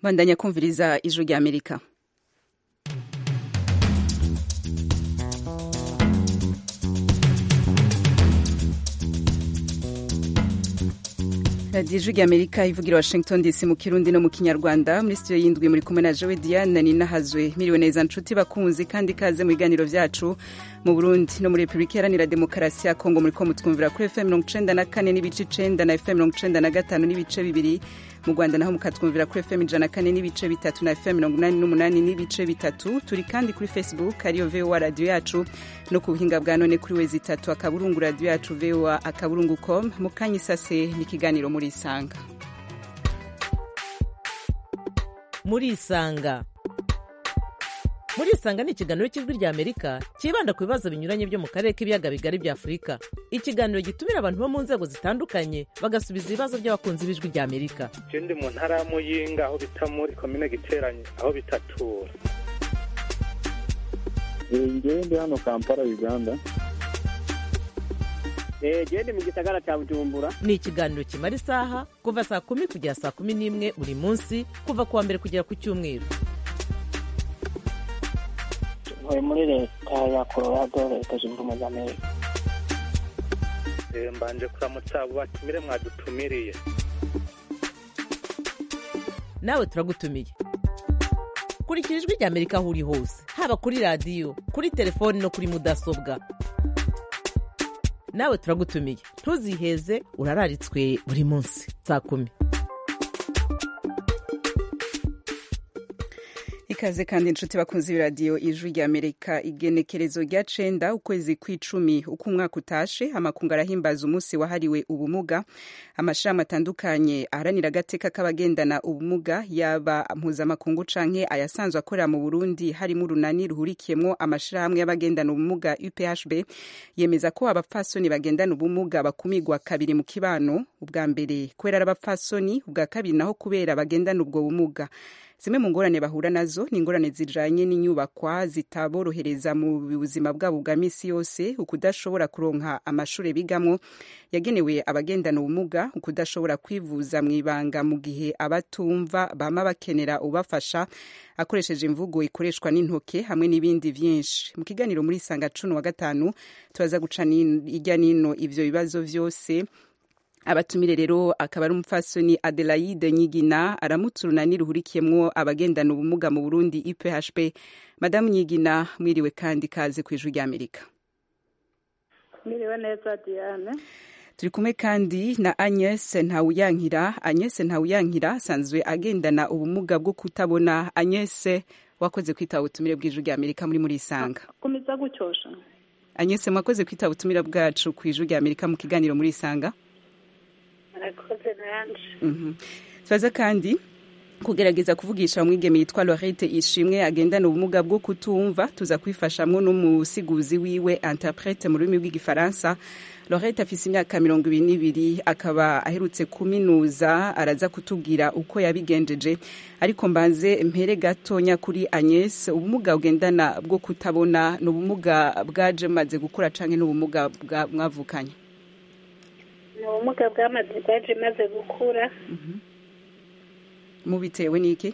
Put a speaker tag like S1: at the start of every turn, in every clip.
S1: bandanya kumviriza ijwi rya amerika radiyo ijwi rya amerika ivugira washington dc mu kirundi no mu kinyarwanda muri studio y'indwi muri kumwe na jowe diane ninahazwe miriwe neza nshuti bakunzi kandi ikaze mu biganiro byacu mu burundi no muri repubulika iharanira demokarasi ya kongo muri ko mutwumvira kuri fm mirongo icenda na kane n'ibice icenda na fm mirongo icenda na gatanu n'ibice bibiri mu rwanda naho mukatwumvira kuri fm ijana na kane n'ibice bitatu na fm mirongo inani n'umunani n'ibice bitatu turi kandi kuri facebook ariyo voa radiyo yacu no ku buhinga bwa none kuri wezi itatu akaburungu radiyo yacu voa akaburungu com mu kanya isase n'ikiganiro muri isanga
S2: muri isanga muri isanga ni ikiganiro cy'ijwi rya amerika cyibanda ku bibazo binyuranye byo mu karere k'ibiyaga bigari bya afurika ikiganiro gitumira abantu bo mu nzego zitandukanye bagasubiza ibibazo by'abakunzi b'ijwi rya amerika
S3: je ndi mu ntara ya muyinga aho bita muri komine giteranye aho bitatura
S4: ngewe ndi hano kampala uganda
S5: gende mu gisagara cya bujumbura
S2: ni ikiganiro kimara isaha kuva saa kumi kugera saa kumi n'imwe buri munsi kuva ku wa mbere kugera ku cyumweru
S5: ntuye muri leta ya colorado leta zunze ubumwe za amerika
S3: Eh, mbanje kuramutsa abo batumire mwadutumiriye
S2: nawe turagutumiye kurikira ijwi rya amerika aho uri hose haba kuri radiyo kuri telefoni no kuri mudasobwa nawe turagutumiye ntuziheze urararitswe buri munsi saa kumi
S1: ikaze kandi inshuti bakunze ibiradiyo ijwi rya amerika igenekerezo rya cenda ukwezi kw'icumi uko umwaka utashe amakungu arahimbaza umunsi wahariwe ubumuga amashirahamwe atandukanye aharanira agateka k'abagendana ubumuga yaba mpuzamakungu canke ayasanzwe akorera mu burundi harimo urunani ruhurikiyemwo amashirahamwe y'abagendana ubumuga uphb yemeza ko abapfasoni bagendana ubumuga bakumirwa kabiri mu kibano ubwa mbere kubera ari abapfasoni ubwa kabiri naho kubera bagendana ubwo bumuga zimwe mu ngorane bahura nazo ni ingorane zijanye n'inyubakwa zitaborohereza mu buzima bwabo bwa misi yose ukudashobora kuronka amashure bigamwo yagenewe abagendana ubumuga ukudashobora kwivuza mu ibanga mu gihe abatumva bama bakenera ubafasha akoresheje imvugo ikoreshwa n'intoke hamwe n'ibindi vyinshi mu kiganiro muri sanga cumi wa gatanu turaza guca hirya nino ivyo bibazo vyose abatumire rero akaba ari umupfasoni adelaide nyigina aramutse urunani ruhurikiyemwo abagendana ubumuga mu burundi iphp madamu nyigina mwiriwe kandi kaze ku ijwi rya amerika
S6: Miriwe neza Diane.
S1: turi kumwe kandi na agnes ntawuyankira agnes ntawuyankira asanzwe agendana ubumuga bwo kutabona agnes wakoze kwitaba ubutumire bw'ijwi rya amerika muri muri isanga
S6: Kumiza gucyosha.
S1: agnes mwakoze kwitaba ubutumire bwacu ku ijwi rya amerika mu kiganiro muri isanga
S6: Arakoze nanje.
S1: Mhm. turaza kandi kugerageza kuvugisha umwigeme yitwa lorete ishimwe agendana ubumuga bwo kutumva tuza kwifashamwo n'umusiguzi wiwe interprete mu rurimi rw'igifaransa lorete afise imyaka mirongo ibiri n'ibiri akaba aherutse kuminuza araza kutubwira uko yabigenjeje ariko mbanze mpere gatonya kuri agnes ubumuga bugendana bwo kutabona ni ubumuga bwaje maze gukura canke n'ubumuga bwa- mwavukanye
S6: Ni ubumuga bwamaze bwaje maze gukura.
S1: mubitewe n'iki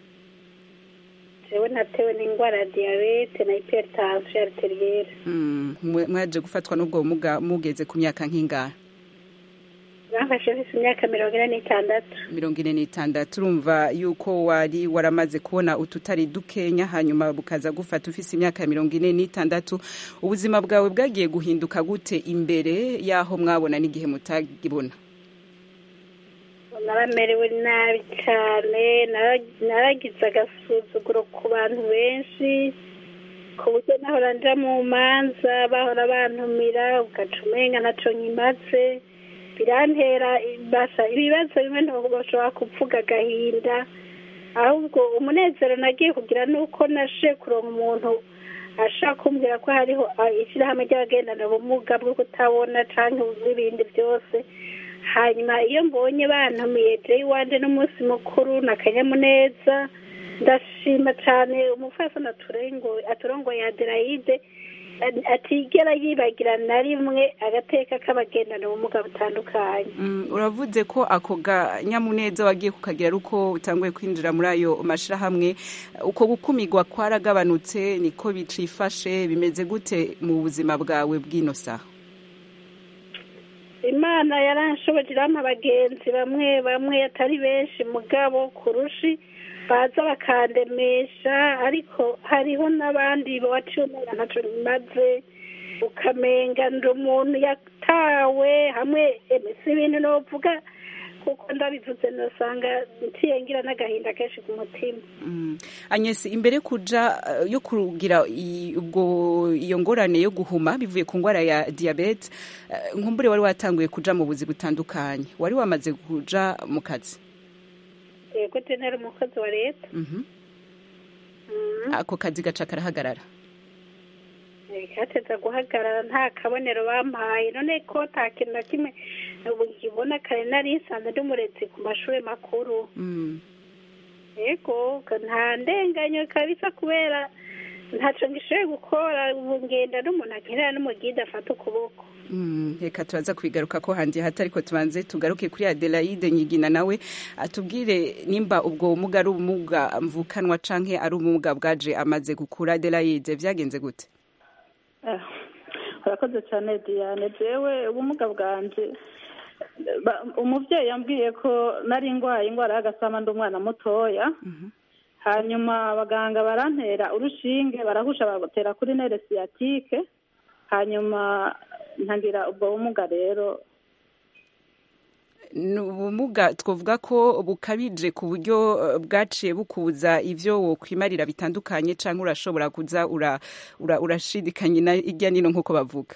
S6: Jewe natewe n'indwara ya diyabete na hypertension arterielle.
S1: Mm, mwe- mwaje gufatwa n'ubwo bumuga mugeze ku myaka nk'ingahe
S6: Bamfashe mfise imyaka mirongo ine n'itandatu.
S1: mirongo ine n'itandatu urumva yuko wari waramaze kubona ututari dukenya hanyuma bukaza gufata ufise imyaka mirongo ine n'itandatu ubuzima bwawe bwagiye guhinduka gute imbere y'aho mwabona n'igihe mutagibona
S6: Naramerewe nabi cyane, nara- naragize agasuzuguro ku bantu benshi, ku buryo nahora nja mu manza bahora bantumira ugaca umenga naco nkimaze birantera basa ibibazo bimwe ntibashobora kuvuga agahinda ahubwo umunezero nagiye kugira nuko nashe kuronka umuntu ashaka kumbwira ko hariho ah, ishyirahamwe ry'abagendana ubumuga bwo kutabona canke n'ibindi byose hanyuma iyo mbonye bantumiye je iwanje n'umunsi mukuru na kanyamuneza ndashima cane umufasoni aturengo aturongoye adelaide a- atigera yibagira na rimwe agateka k'abagendana ubumuga butandukanye
S1: Mm, uravuze ko ako ganyamuneza wagiye kukagira ari uko utanguye kwinjira muri ayo mashirahamwe uko gukumirwa kwaragabanutse niko bicifashe bimeze gute mu buzima bwawe bw'ino saha
S6: imana yaranshoboje irampa abagenzi bamwe bamwe atari benshi mugabo kurushi baza bakandemesha ariko hariho n'abandi baciye umenya ntacyo bimaze ukamenga ndi umuntu yatawe hamwe eme si ibintu novuga kuko ndabivuze nosanga nciye ngira n'agahinda kenshi ku mutima
S1: Mm. Agnes imbere kuja eh, yo kugira i- ubwo iyo ngorane yo guhuma bivuye ku ngwara ya diabete eh, nkumbure wari watanguye kuja mu buzi butandukanye wari wamaze kuja mu kazi
S6: yego je ntari umukozi wa leta
S1: Mhm.
S6: Mm.
S1: ako kazi gaca karahagarara
S6: kateza guhagarara nta kabonero bampaye none ko nta kintu na kimwe ubu nkibona kare nari nsanzwe ndi umurezi ku mashuri makuru
S1: Mm.
S6: yego nta ndenganyo kabisa kubera ntacyo ngishoboye gukora ubu ngenda n'umuntu akenera n'umugide afata ukuboko
S1: Mm, reka turaza kubigaruka ko handi hata ariko tubanze tugaruke kuri Adelaide Nyigina nawe atubwire nimba ubwo bumuga ari ubumuga mvukanwa canke ari ubumuga bwaje amaze gukura Adelaide vyagenze gute
S7: Eh, urakoze cyane diane jewe ubumuga bwanje ba- umuvyeyi yambwiye ko nari ndwaye indwara y'agasama ndi umwana mutoya hanyuma abaganga barantera urushinge barahusha bagutera kuri nere siyatike hanyuma ntangira ubwo bumuga rero
S1: ni ubumuga twavuga ko bukabije ku buryo eh, bwaciye bukubuza ivyo wokwimarira bitandukanye canke urashobora kuza ura, ura, urashidikanya na irya nino nk'uko bavuga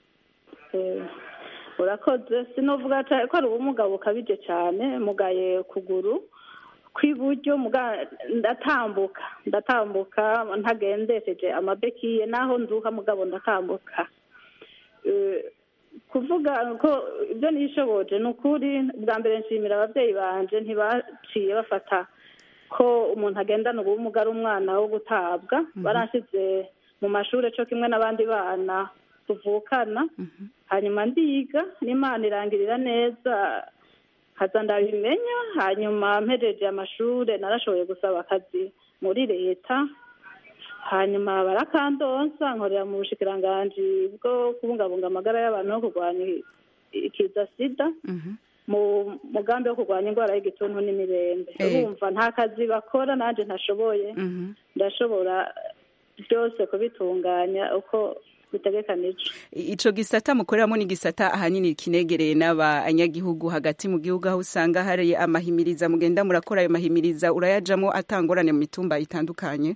S7: Eh, urakoze sinovuga ca- ko ari ubumuga bukabije cyane mugaye kuguru kw'iburyo muga ndatambuka ndatambuka ntagendesheje amabekiye naho nduha mugabo ndatambuka Eh, kuvuga ko ibyo nishoboje ni ukuri bwa mbere nshimira ababyeyi banje ntibaciye bafata ko umuntu agendana ubumuga ari umwana wo gutabwa baranshyize mu mashuri cyo kimwe n'abandi bana tuvukana hanyuma ndiga n'imana irangirira neza nkaza ndabimenya hanyuma mpejeje amashuri narashoboye gusaba akazi muri leta hanyuma barakandonsa nkorera mu bushikiranganji bwo kubungabunga amagara y'abantu no kurwanya ikiza sida mu mugambi wo kurwanya indwara y'igituntu n'imirembe
S1: Eh.
S7: urumva nta kazi bakora nanjye ntashoboye
S1: Mhm.
S7: ndashobora byose kubitunganya uko bitegekanije
S1: ico gisata mukoreramo ni gisata ahanini kinegereye n'abanyagihugu hagati mu gihugu aho usanga hari amahimiriza mugenda murakora ayo mahimiriza urayajamwo atangorane mu mitumba itandukanye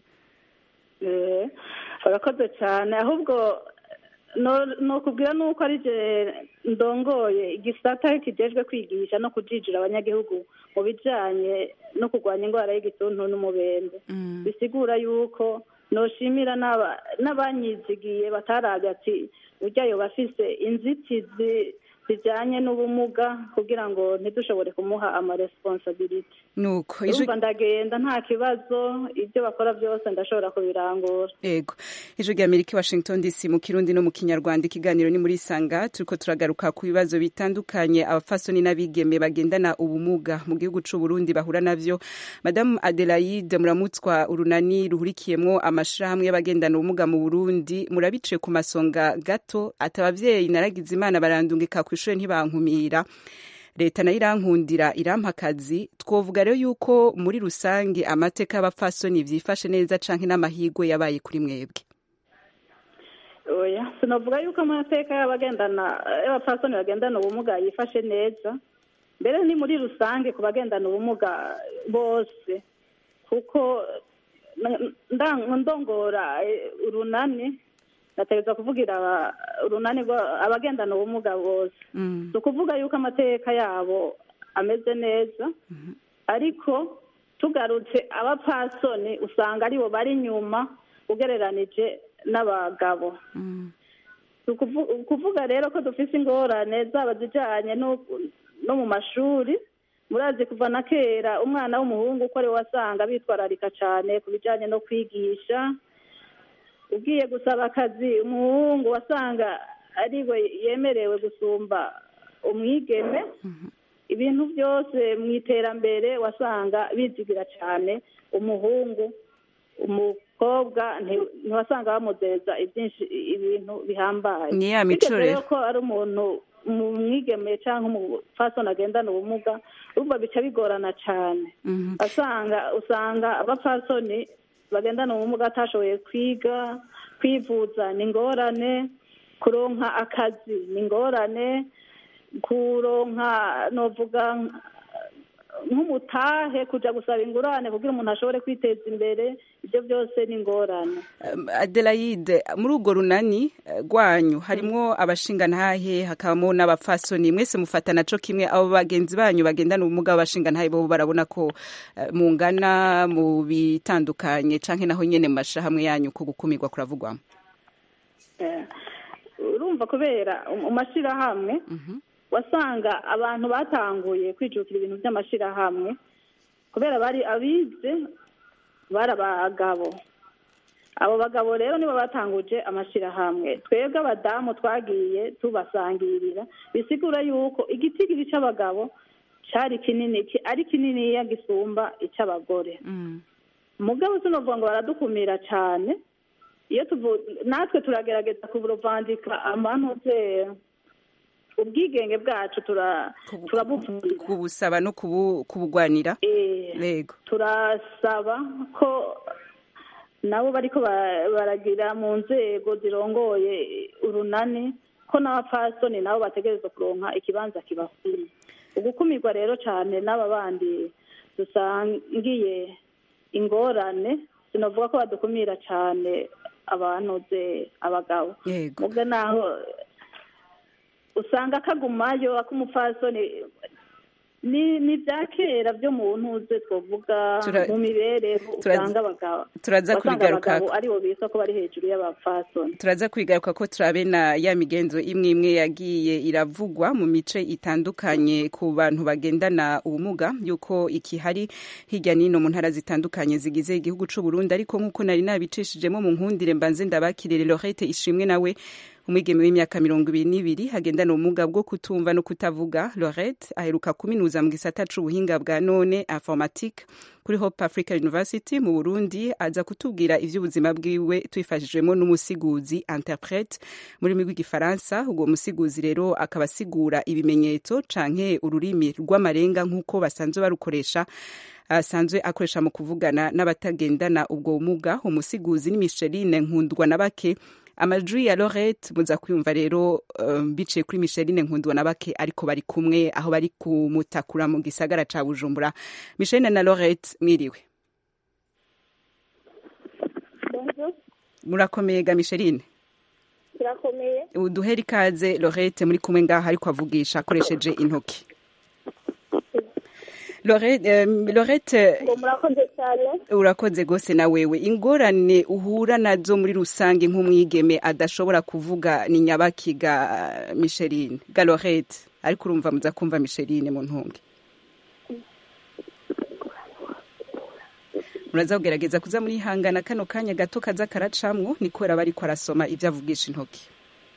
S7: Eh, barakoze cyane ahubwo no- nokubwira nuko ari je ndongoye igisata kijejwe kwigisha no kujijira abanyagihugu mu bijanye no kurwanya indwara y'igituntu n'umubembe bisigura yuko noshimira n'aba- n'abanyizigiye batarabye ati uryayo bafise inzitizi zijanye n'ubumuga kugira ngo ntidushobore kumuha amaresponsabilite
S1: nuko ijwi
S7: urumva ndagenda nta kibazo ibyo bakora byose ndashobora kubirangura
S1: Ego. Ijwi rya Amerika i Washington DC mu Kirundi no mu Kinyarwanda ikiganiro ni muri Sanga turiko turagaruka ku bibazo bitandukanye abafasoni n'abigeme bagendana ubumuga mu gihugu c'u Burundi bahura navyo. Madame Adelaide Muramutswa urunani ruhurikiyemwo amashirahamwe y'abagendana ubumuga mu Burundi murabice ku masonga gato ati abavyeyi naragize imana barandungika kw'ishure ntibankumira leta nayo irankundira irampa akazi twovuga rero yuko muri rusange amateka y'abapfasoni vyifashe neza canke n'amahigwe yabaye kuri mwebwe
S7: oya sinavuga yuko amateka y'abagendana y'abapfasoni bagendana ubumuga yifashe neza mbere ni muri rusange ku bagendana ubumuga bose kuko na- nda- ndongora eh, urunani nategereza kuvugira aba- urunani rwa- abagendana ubumuga bose
S1: Mm.
S7: ni ukuvuga yuko amateka yabo ameze neza ariko tugarutse abapfasoni usanga aribo bari inyuma ugereranije n'abagabo
S1: Mm.
S7: Si ukuvu- ukuvuga rero ko dufise ingorane zaba zijanye no no mu mashuri murazi kuva na kera umwana w'umuhungu uko ari we wasanga bitwararika cane ku bijanye no kwigisha ugiye gusaba akazi umuhungu wasanga ariwe yemerewe gusumba umwigeme ibintu byose mu iterambere wasanga bizigira cyane umuhungu umukobwa nti- ntiwasanga bamudeza ibyinshi ibintu bihambaye
S1: Ni ya mico
S7: Bigeze
S1: rero.
S7: ko ari umuntu mu mwigeme cyangwa umupfasoni agendana ubumuga urumva bica bigorana cyane
S1: Mhm.
S7: asanga usanga abapfasoni bagendana ubumuga atashoboye kwiga kwivuza ni ingorane kuronka akazi ni ingorane kuronka novuga nk'umutahe kuja gusaba ingurane kugira umuntu ashobore kwiteza imbere ibyo byose ni ingorane
S1: Um, Adelaide muri urwo runani eh, rwanyu harimwo abashingantahe hakabamo n'abapfasoni mwese mufatana co kimwe abo bagenzi banyu bagendana ubumuga b'abashingantahe bo barabona ko eh, mungana mu bitandukanye canke naho nyene mu mashahamwe yanyu ko gukumirwa kuravugwamo
S7: Eh, urumva kubera mu mashyirahamwe wasanga abantu batanguye kwijukira ibintu by'amashyirahamwe kubera bari abize bari abagabo abo bagabo rero nibo batanguje amashyirahamwe twebwe abadamu twagiye tubasangirira bisigura yuko igitigiri cy'abagabo cyari kinini ki- ari kininiya gisumba icy'abagore mugabo sinovuga ngo baradukumira cyane iyo tuvu natwe turagerageza kuburovandika amantuze ubwigenge bwacu tura turabuvura
S1: kubusaba no kubu- kubugwanira
S7: Eh,
S1: yego
S7: turasaba ko nabo bariko ba- baragira mu nzego zirongoye urunani ko n'abapfasoni nabo bategerezwa kuronka ikibanza kibakwiye ugukumirwa rero cyane n'aba bandi dusangiye ingorane sinavuga ko badukumira cyane abantuze abagabo
S1: yego
S7: mubwo naho usanga kagumayo ak'umupfasoni ni ni bya kera byo mu ntuze twavuga
S1: Tura-
S7: mu mibereho
S1: turaza-
S7: usanga abagabo
S1: turaza
S7: wasanga
S1: kubigaruka
S7: abagabo aribo bisa ko bari hejuru y'abapfasoni
S1: turaza kwigaruka ko turabe na ya migenzo imwe imwe yagiye iravugwa mu mice itandukanye ku bantu bagendana ubumuga yuko ikihari hirya n'ino mu ntara zitandukanye zigize igihugu c'u Burundi ariko nk'uko nari nabicishijemo mu nkundire mbanze ndabakirire Lorette ishimwe nawe umwigeme w'imyaka mirongo ibiri n'ibiri agendana ubumuga bwo kutumva no kutavuga Lorette aheruka kuminuza mu gisata c'ubuhinga bwa none informatique kuri Hope Africa University mu Burundi aza kutubwira ivy'ubuzima bwiwe twifashijwemo n'umusiguzi interprete muri rurimi rw'igifaransa ubwo musiguzi rero akaba asigura ibimenyetso canke ururimi rw'amarenga nk'uko basanzwe barukoresha asanzwe akoresha mu kuvugana n'abatagendana ubwo bumuga umusiguzii ni Micheline Nkundwa na bake amajwi ya Lorette muza kwiyumva rero um, biciye kuri Micheline Nkundwa na bake ariko bari kumwe aho bari kumutakura mu gisagara ca Bujumbura Micheline na Lorette mwiriwe murakomeye ga Micheline
S6: turakomeye
S1: uduhera ikaze Lorette muri kumwe ngaha ariko avugisha akoresheje intoki Lorette, eh, Lorette
S6: ngo murakoze cyane
S1: urakoze gose na wewe ingorane uhura nazo muri rusange nk'umwigeme adashobora kuvuga ni nyabakiga uh, Micheline Galorette ariko urumva muza kumva Micheline mu ntunge muraza kugerageza kuza muri hangana kano kanya gato kaza karacamwo ni kubera bariko arasoma ivyo avugisha intoki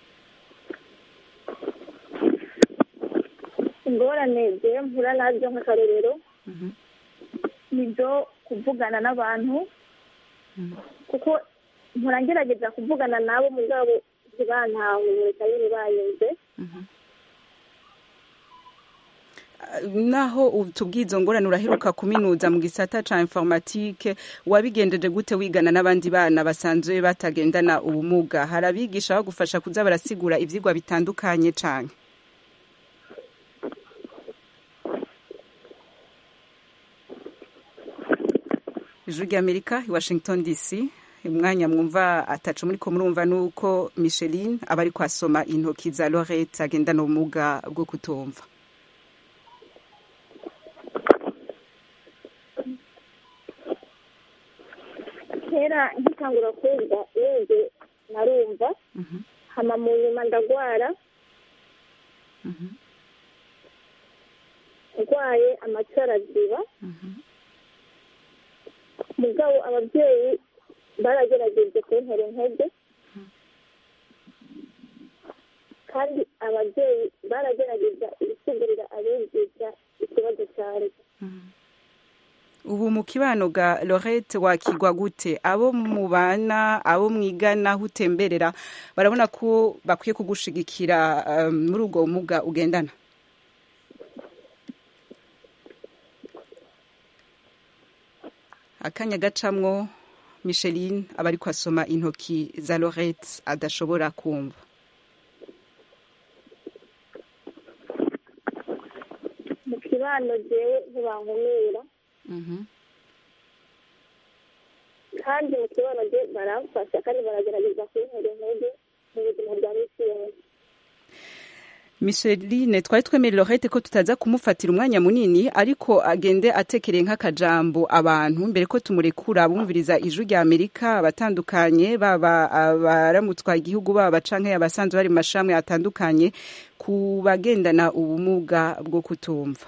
S6: ingorane je mpura nazo nk'akarorero nibyo kuvugana n'abantu kuko mpora ngerageza kuvugana nabo mugabo ntibantahure cyangwa ntibanyumve
S1: naho utubwiye izo ngorane uraheruka kuminuza mu gisata ca informatique wabigendeje gute wigana n'abandi bana basanzwe batagendana ubumuga hari abigisha bagufasha kuza barasigura ivyigwa bitandukanye cane ijwi ry'amerika i washington dc umwanya mwumva atacu muri ko murumva nuko micheline aba ari kwasoma intoki za lorette agendana ubumuga bwo kutumva
S6: kera nkitangura kumva wumve narumva hama mu nyuma ndagwara ndwaye amatwi araziba mugabo ababyeyi
S8: baragerageje kuntera intege kandi ababyeyi baragerageza gusigurira abigisha ikibazo cyari
S1: ubu mu kibano ga lorette wakigwa gute abo mubana abo mwigana aho utemberera barabona ko bakwiye kugushigikira um, muri ubwo bumuga ugendana akanya gacamwo micheline aba ariko asoma intoki za lorette adashobora kumva
S8: mu kibano jewe ntibankumira kandi mu kibano je baramfasha kandi baragerageza kuntera intege mu buzima bwa misi yose
S1: micheline twari twemeye lorette ko tutaza kumufatira umwanya munini ariko agende atekereye nk'akajambo abantu mbere ko tumurekura bumviriza ijwi rya amerika abatandukanye baba abaramutswa igihugu baba canke abasanzwe bari mu mashamwe atandukanye ku bagendana ubumuga bwo kutumva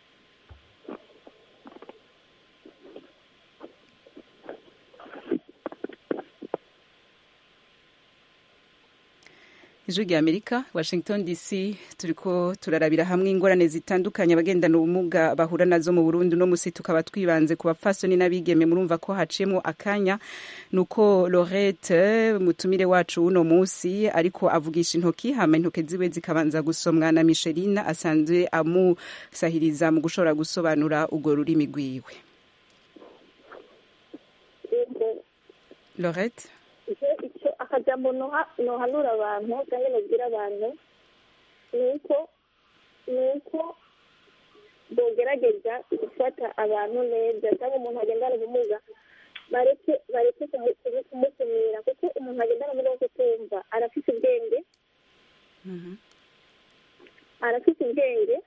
S1: ijwi rya amerika washington dc turiko turarabira hamwe ingorane zitandukanye abagendana ubumuga bahura nazo mu burundi uno musi tukaba twibanze ku bapfasoni n'abigeme murumva ko haciyemo akanya nuko lorette mutumire wacu uno musi ariko avugisha intoki hama intoke ziwe zikabanza gusomwa na micheline asanzwe amusahiriza mu gushobora gusobanura urwo rurimi rwiwe lorette
S8: icyo akajambo nohanura abantu cyangwa nabwira abantu ni uko ni uko bogerageza gufata abantu neza cyangwa umuntu agendana ubumuga bareke bareke kumukumira kuko umuntu agendana ubumuga bwo kutumva arafite ubwenge arafite ubwenge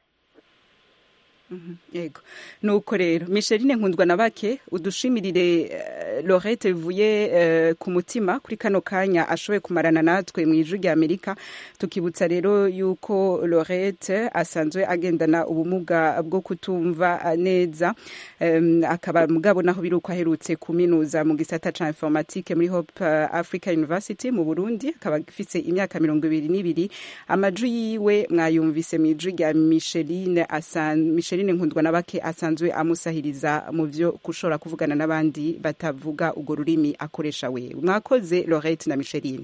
S1: yego nuko rero micheline nkundwa na bake udushimirire uh, lorette bivuye uh, ku mutima kuri kano kanya ashoboye kumarana natwe mu ijwi rya amerika tukibutsa rero yuko lorette asanzwe agendana ubumuga bwo kutumva neza um, akaba mugabo naho biri uko aherutse kuminuza mu gisata ca informatique muri hope uh, africa university mu burundi akaba afise imyaka mirongo ibiri n'ibiri amajwi yiwe mwayumvise mu ijwi rya micheline asan micheline nkundwa na bake asanzwe amusahiriza mu byo gushobora kuvugana n'abandi batavuga urwo rurimi akoresha we mwakoze lorette na micheline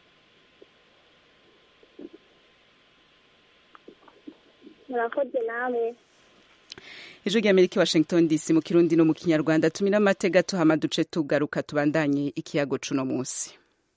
S8: murakoze namwe
S1: ijwi rya amerika washington dc mu kirundi no mu kinyarwanda tumira amatega tuhama duce tugaruka tubandanye ikiyago cuno munsi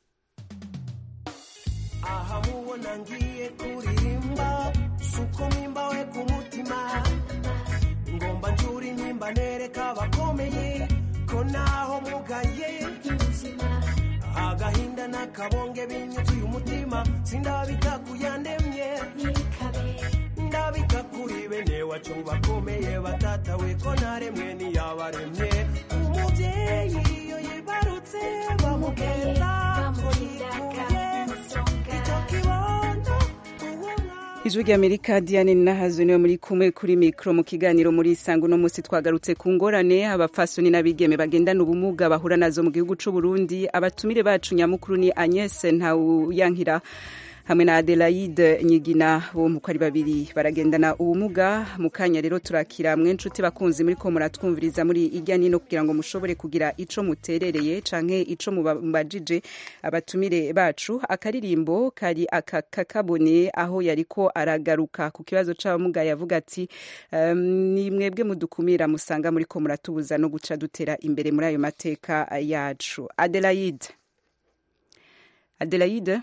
S9: aha mubona ngiye kuririmba suko mpimbawe ku mutima ngomba njura intimba nereka abakomeye ko naho mugaye agahinda n'akabonge binyuzuye umutima sindabika kuyandemye ndabika kuri bene wacu bakomeye batatawe ko naremwe niyabaremye umubyeyi iyo yibarutse bamugeza ko yikuye icyo kibondo
S1: ijwi rya amerika diane nahazo niwe muri kumwe kuri mikoro mu kiganiro muri isango uno munsi twagarutse ku ngorane abafasoni n'abigeme bagendana ubumuga bahura nazo mu gihugu c'u Burundi abatumire bacu nyamukuru ni Agnes Ntawuyankira hamwe na Adelaide Nyigina bo muko ari babiri baragendana ubumuga mu kanya rero turakira mwe nshuti bakunzi muri ko muratwumviriza muri irya nino kugira ngo mushobore kugira ico muterereye canke ico mubajije abatumire bacu akaririmbo kari aka kakabone aho yariko aragaruka ku kibazo c'abamuga yavuga ati um, ni mwebwe mudukumira musanga muri ko muratubuza no guca dutera imbere muri ayo mateka yacu Adelaide Adelaide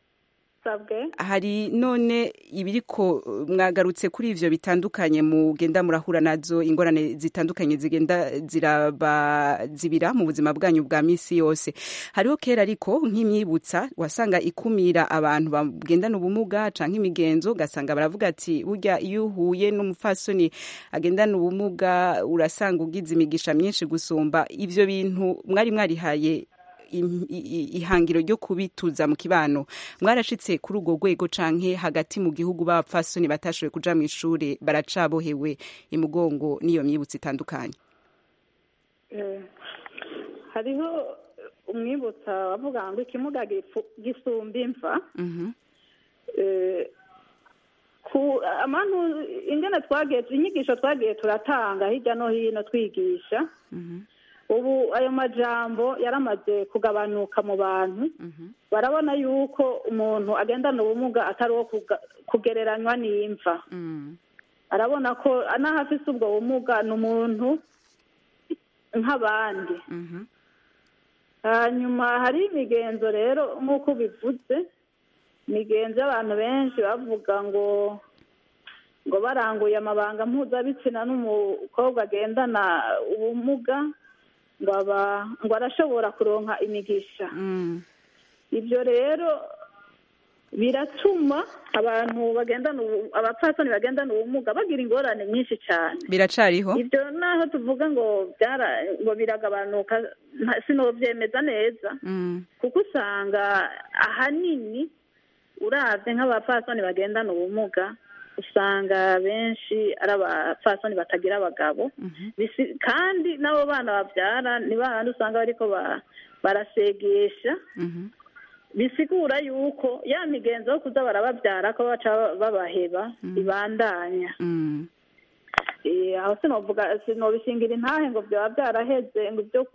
S1: hari none ibiriko mwagarutse kuri ivyo bitandukanye mugenda murahura nazo ingorane zitandukanye zigenda zirabazibira mu buzima bwanyu bwa misi yose hariho kera ariko nk'imyibutsa wasanga ikumira abantu bagendana ubumuga canke imigenzo ugasanga baravuga ati burya iyo uhuye n'umupfasoni agendana ubumuga urasanga ugize imigisha myinshi gusumba ivyo bintu mwari mwarihaye ihangiro ryo kubituza mu kibano mwarashitse kuri urwo rwego canke hagati mu gihugu b'abapfasoni batashoboye kuja mu ishure baracabohewe imugongo n'iyo myibutso itandukanye
S7: hariho umwibutsa bavuga ngo ikimuga gifu- gisumba imva
S1: Mhm.
S7: Eh, ku amantu ingene twagiye inyigisho twagiye turatanga hirya no hino twigisha
S1: Mhm.
S7: ubu ayo majambo yaramaze kugabanuka mu bantu
S1: Mhm.
S7: barabona yuko umuntu agendana ubumuga atari uwo kuga- kugereranywa n'imva
S1: Mm.
S7: arabona ko n'aho afise ubwo bumuga ni umuntu nk'abandi
S1: Mhm.
S7: hanyuma hari imigenzo rero nk'uko bivuze imigenzo y'abantu benshi bavuga ngo ngo baranguye amabanga mpuzabitsina n'umukobwa agendana ubumuga ngo aba ngo arashobora kuronka imigisha
S1: Mm.
S7: ibyo rero biratuma abantu bagendana ubu- abapfasoni bagendana ubumuga bagira ingorane nyinshi cyane
S1: biracariho
S7: ibyo naho tuvuga ngo byara ngo biragabanuka nta- sinobyemeza neza
S1: Mm.
S7: kuko usanga ahanini uravye nk'abapfasoni bagendana ubumuga usanga benshi ari abapfasoni batagira abagabo
S1: Mhm.
S7: Bisi- kandi n'abo bana babyara ni bandi usanga bariko ba- barasegesha
S1: Mhm.
S7: bisigura yuko ya migenzo yo kuza barababyara ko baca babaheba ibandanya
S1: Mm.
S7: Eh, aho sinovuga sinobishingira intahe ngo byaba byaraheze ngo ibyo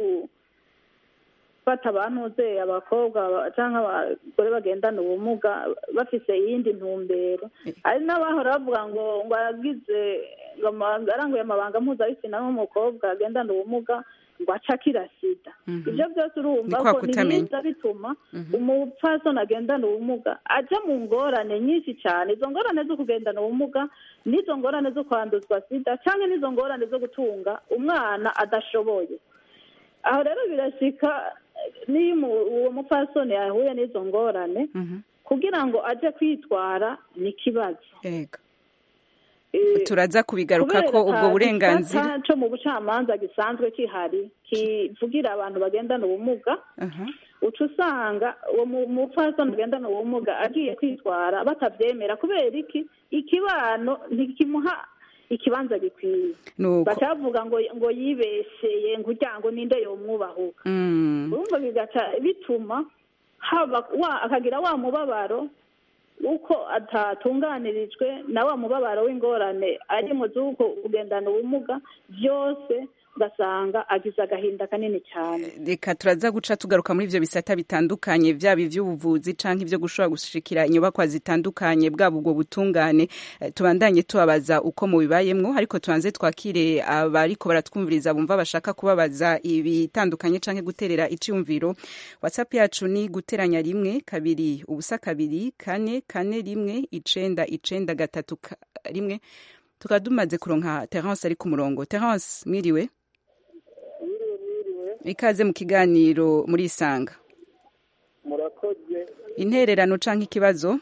S7: gufata abantuze abakobwa ba- canke abagore bagendana ubumuga bafise iyindi ntumbero hari n'abahora bavuga ngo ngo agize ngo ama- aranguye amabanga mpuzabitsina nk'umukobwa agendana ubumuga ngo aca akira sida
S1: Mhm.
S7: ibyo byose urumva
S1: Ni kwa
S7: ko
S1: kutamenya.
S7: nibiza bituma
S1: Mhm.
S7: umupfasoni agendana ubumuga aja mu ngorane nyinshi cyane izo ngorane zo kugendana ubumuga n'izo ngorane zo kwanduzwa sida cyangwa n'izo ngorane zo gutunga umwana adashoboye aho rero birashika niyo umu- uwo mupfasoni yahuye n'izo ngorane
S1: Mhm.
S7: kugira ngo aje kwitwara ni ikibazo
S1: Ego.
S7: Eh,
S1: turaza kubigaruka
S7: kubera
S1: ko ubwo
S7: ata
S1: burenganzira
S7: gisata co mu bucamanza gisanzwe kihari kivugira abantu bagendana ubumuga
S1: Aha.
S7: uca usanga uwo mu- mupfasoni agendana ubumuga agiye kwitwara batabyemera kubera iki ikibano ntikimuha ikibanza gikwiye
S1: nuko
S7: baca bavuga ngo ngo yibesheye ngo urya ngo ninde yomwubahuka
S1: Mm.
S7: urumva bigaca bituma haba wa akagira wa mubabaro uko atatunganirijwe na wa mubabaro w'ingorane ari mu z'uko kugendana ubumuga byose ugasanga agize agahinda kanini cyane
S1: reka turaza guca tugaruka muri ivyo bisata bitandukanye vyaba ivy'ubuvuzi canke ivyo gushobora gushikira inyubakwa zitandukanye bwaba ubwo butungane Eh, tubandanye tubabaza uko mubibayemwo ariko tubanze twakire abariko baratwumviriza bumva bashaka kubabaza ibitandukanye canke guterera iciyumviro whatsapp yacu ni guteranya rimwe kabiri ubusa kabiri kane kane rimwe icenda icenda gatatu ka- rimwe tukaba dumaze kuronka terence ari ku murongo terence mwiriwe
S4: Mwiriwe mwiriwe
S1: ikaze mu kiganiro muri isanga
S4: murakoze
S1: intererano canke ikibazo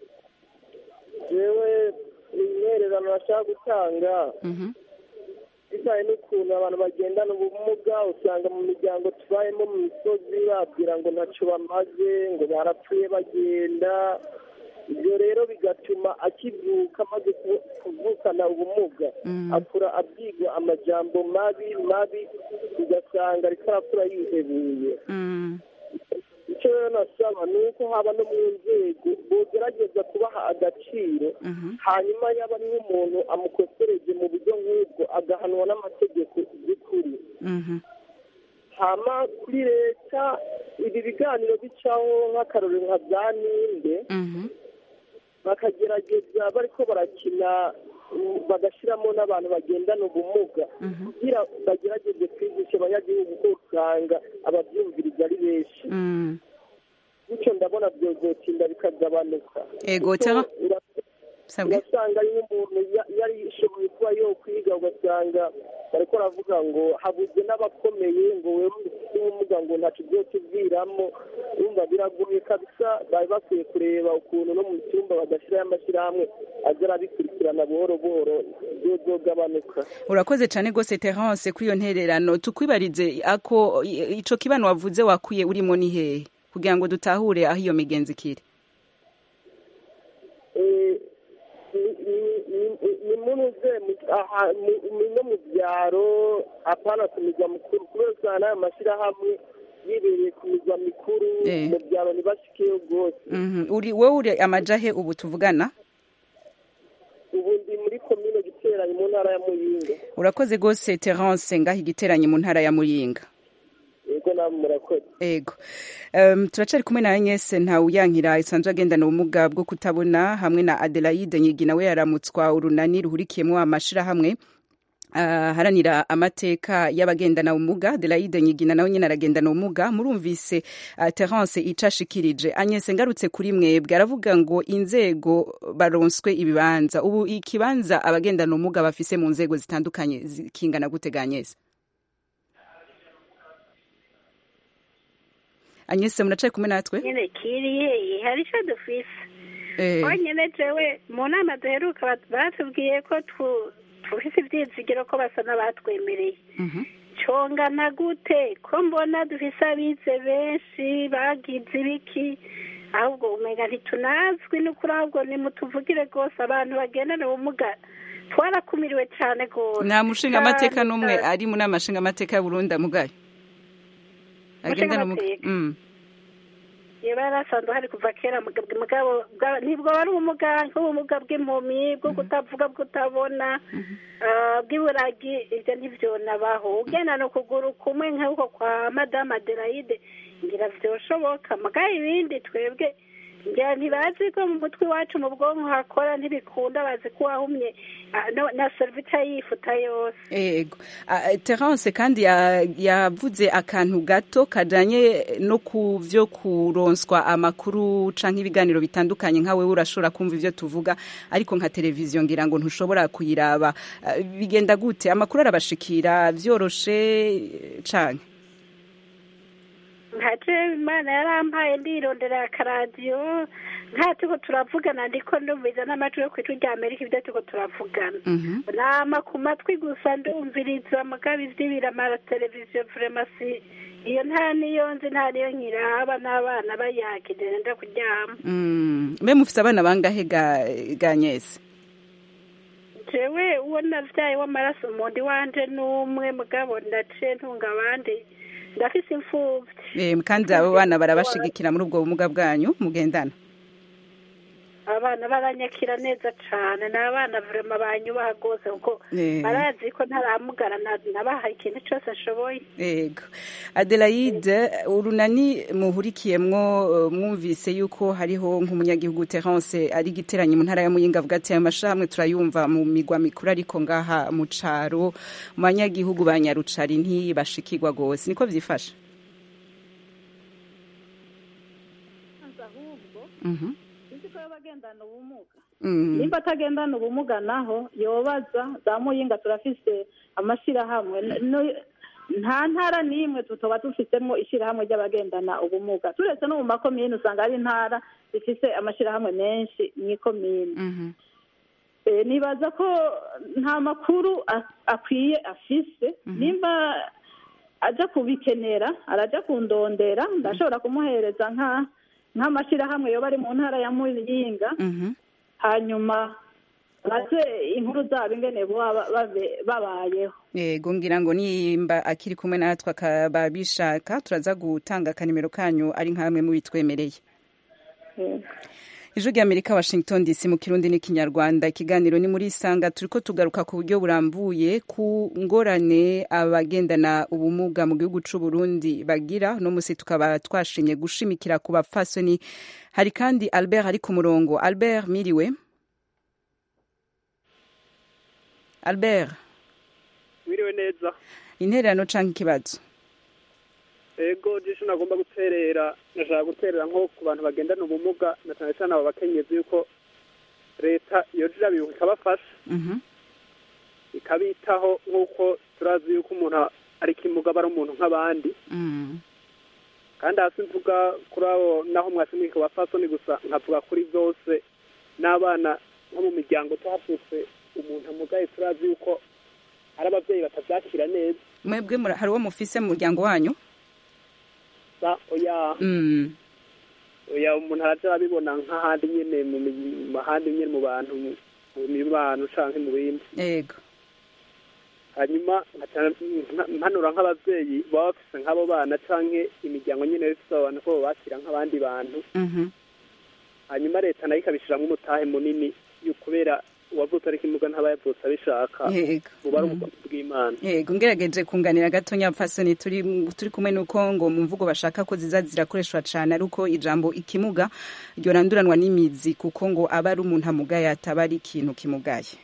S4: jewe intererano bashaka gutanga
S1: Mhm.
S4: bitewe n'ukuntu abantu bagendana ubumuga usanga mu miryango tubayemo mu misozi babwira ngo ntacyo bamaze ngo barapfuye bagenda ibyo rero bigatuma akivuka amaze ku- kuvukana ubumuga
S1: Mm.
S4: akura abwirwa amajambo mabi mabi ugasanga ariko arakura yihebuye
S1: Mm.
S4: icyo rero nasaba ni uko haba no mu nzego bogerageza kubaha agaciro
S1: Mhm.
S4: hanyuma yaba ari nk'umuntu amukosereje mu buryo nk'ubwo agahanwa n'amategeko by'ukuri
S1: Mhm.
S4: hama kuri leta ibi biganiro bicaho nk'akarorero nka bya ninde
S1: Mhm.
S4: bakagerageza bariko barakina mm, bagashyiramo n'abantu bagendana ubumuga
S1: Mhm.
S4: kugira bagerageze kwigisha abanyagihugu ko usanga ababyumviriza ari benshi
S1: Mm.
S4: bityo ndabona byozotinda bikagabanuka
S1: Ego,
S4: Kuko
S1: Tera-
S4: ura-
S1: sabwe
S4: urasanga ari nk'umuntu ya- yari yishoboye kuba yo kwiga ugasanga bariko baravuga ngo habuze n'abakomeye ngo wewe ufite ubumuga ngo ntacyo uzokiviramo urumva biragoye kabisa bari bakwiye kureba ukuntu no mu cyumba bagashyiraho amashyirahamwe aza arabikurikirana buhoro buhoro byozogabanuka
S1: urakoze cane gose terence kuri iyo ntererano tukwibarize ako i- ico kibano wavuze wakuye urimo ni hehe kugira ngo dutahure aho iyo migenzi ikiri
S4: Eh, ni- ni- ni- ni munuze mu- aha- mu- mu- no mu byaro apana ku migwa mukuru kubera usanga n'ayo mashyirahamwe byibereye ku mirwa mikuru
S1: Eh.
S4: mu byaro ntibashikeyo rwose
S1: Mhm. uri wowe uri amajahe ubu tuvugana
S4: ubu ndi muri komine giteranye mu ntara ya muyinga
S1: urakoze rwose terence ngaho igiteranye mu ntara ya muyinga
S4: yego namwe murakoze
S1: ego um, turacari kumwe na Agnes Ntawuyankira isanzwe agendana ubumuga bwo kutabona hamwe na Adelaide Nyigi nawe yaramutswa urunani ruhurikiyemwo amashirahamwe Uh, haranira amateka y'abagendana ubumuga Adelaide Nyigina nawe nyene aragendana ubumuga murumvise uh, Terence icashikirije Agnes ngarutse kuri mwebwe aravuga ngo inzego baronswe ibibanza ubu ikibanza abagendana ubumuga bafise mu nzego zitandukanye zi- kingana gute ga Agnes Agnes muracaye kumwe natwe
S6: nyine kiriye hari icyo dufise
S1: eh,
S6: honyine jewe mu nama duheruka bat- batubwiye ko tu- tufise ivyizigiro ko basa n'abatwemereye
S1: mhm.
S6: congana gute ko mbona dufise abize benshi bagize ibiki ahubwo umenga ntitunazwi n'ukuri ahubwo nimutuvugire rwose abantu bagendana ubumuga twarakumiriwe cane rwose
S1: nta mushinga amateka
S6: Cane,
S1: n'umwe
S6: cane.
S1: ari mu nama nshinga amateka ya Burundi amugaye agendana ubumuga
S6: Umushingamateka?
S1: Mm.
S6: yaba yarasanzwe hari kuva kera mugabo mugabo bwa- ntibwo wari ubumuga nk'ubumuga bw'impumyi bwo kutavuga bwo kutabona ah, bw'iburagi ibyo ntivyonabaho ugendana ukuguru kumwe nk'uko kwa madame adelaide ngira vyoshoboka mugabo ibindi twebwe ngira ntibazi ko mu mutwe iwacu mu bwonko hakora ntibikunda bazi ko wahumye ah, no- na servita yifuta yose
S1: Ego. Ah, Terence kandi ya- yavuze akantu gato kajanye no ku vyo kuronswa amakuru canke ibiganiro bitandukanye nka wewe urashobora kumva ivyo tuvuga ariko nka televiziyo ngira ngo ntushobora kuyiraba Ah, bigenda gute amakuru arabashikira vyoroshe eh, canke
S6: nkaje imana yarampaye ndirondera akaradiyo nka turiko turavugana ndiko ndumviriza n'amajwi yo kw'ijwi rya amerika ibyo turiko turavugana
S1: Mhm.
S6: nama ku matwi gusa ndumviriza mugabo ivy'ibiramara televiziyo vremasi iyo nta niyo nzi nta niyo nkiraba n'abana bayakije nenda kuryama
S1: Mm. mbe mufise abana bangahe ga ga Agnes
S6: jewe uwo navyaye w'amaraso mundi wanje n'umwe mugabo ndaciye ntunga abandi ndafise imfuvyi
S1: Eh, kandi abo bana barabashigikira muri ubwo bumuga bwanyu mugendana
S6: abana baranyakira neza cane ni abana vrema banyubaha rwose kuko
S1: Eh.
S6: barazi ko ntaramugara na- nabahaye ikintu cose nshoboye
S1: Ego. Adelaide urunani muhurikiyemwo eh, mwumvise yuko hariho nk'umunyagihugu Terence ari giteranye mu ntara ya Muyinga avuga ati amashamwe turayumva mu migwa mikuru ariko ngaha mu caro mu banyagihugu ba Nyarucari ntibashikirwa gose niko vyifashe
S7: ahubwo
S1: Mhm.
S7: uzi ko y'abagendana ubumuga
S1: Mm.
S7: nimba atagendana ubumuga naho yobaza za muyinga turafise amashirahamwe N- no- nta ntara n'imwe tutoba dufisemo ishirahamwe ry'abagendana ubumuga turetse no mu makomine usanga hari intara zifise amashirahamwe menshi mw'ikomine
S1: Mhm.
S7: Eh, nibaza ko nta makuru a- akwiye afise nimba aja kubikenera araja kundondera ndashobora kumuhereza nka nk'amashirahamwe yoba ari mu ntara ya muyinga
S1: Mhm.
S7: hanyuma baze inkuru zabo ingene boba babe- babayeho
S1: Yego ngira ngo nimba akiri kumwe natwe akaba bishaka turaza gutanga akanimero kanyu ari nkamwe mu bitwemereye
S7: Eh,
S1: ijwi ry'amerika washington dc mu kirundi n'ikinyarwanda ikiganiro ni muri isanga turiko tugaruka ku buryo burambuye ku ngorane abagendana ubumuga mu gihugu c'u burundi bagira uno musi tukaba twashimye gushimikira ku bapfasoni hari kandi albert ari ku murongo albert miriwe albert
S10: wiriwe neza
S1: intererano canke ikibazo
S10: ego jisho nagomba guterera nashaka guterera nko ku bantu bagendana ubumuga na cyane cyane abo bakenyezi yuko leta yoja irabibuka ikabafasha
S1: Mhm.
S10: ikabitaho nk'uko turazi yuko umuntu ari kimuga ari umuntu nk'abandi
S1: Mm.
S10: kandi hasi mvuga kuri abo naho mwashimika ku bapfasoni gusa nkavuga kuri byose n'abana nko mu miryango tuhafutse umuntu amugaye turazi yuko hari ababyeyi batabyakira neza
S1: mwebwe mura- hari uwo mufise mu muryango wanyu
S10: sa oya
S1: Mm.
S10: oya umuntu araja arabibona nk'ahandi nyene mu mi- mu handi nyene mu bantu mu mibano canke mu bindi
S1: yego
S10: hanyuma nkaca nka- mpanura nk'abavyeyi baba bafise nk'abo bana canke imiryango nyene ifise abo bantu ko bobakira nk'abandi bantu
S1: Mhm.
S10: hanyuma leta nayo ikabishiramwo umutahe munini yo- kubera uwavutse ariko imuga ntaba yavutse abishaka
S1: Yego.
S10: buba ari
S1: Mhm.
S10: ubukozi bw'imana
S1: yego ngerageje kunganira gatonya pfasoni turi turi kumwe nuko ngo mu mvugo bashaka ko ziza zirakoreshwa cane ari uko ijambo ikimuga ryoranduranwa n'imizi kuko ngo aba ari umuntu amugaye ataba ari ikintu kimugaye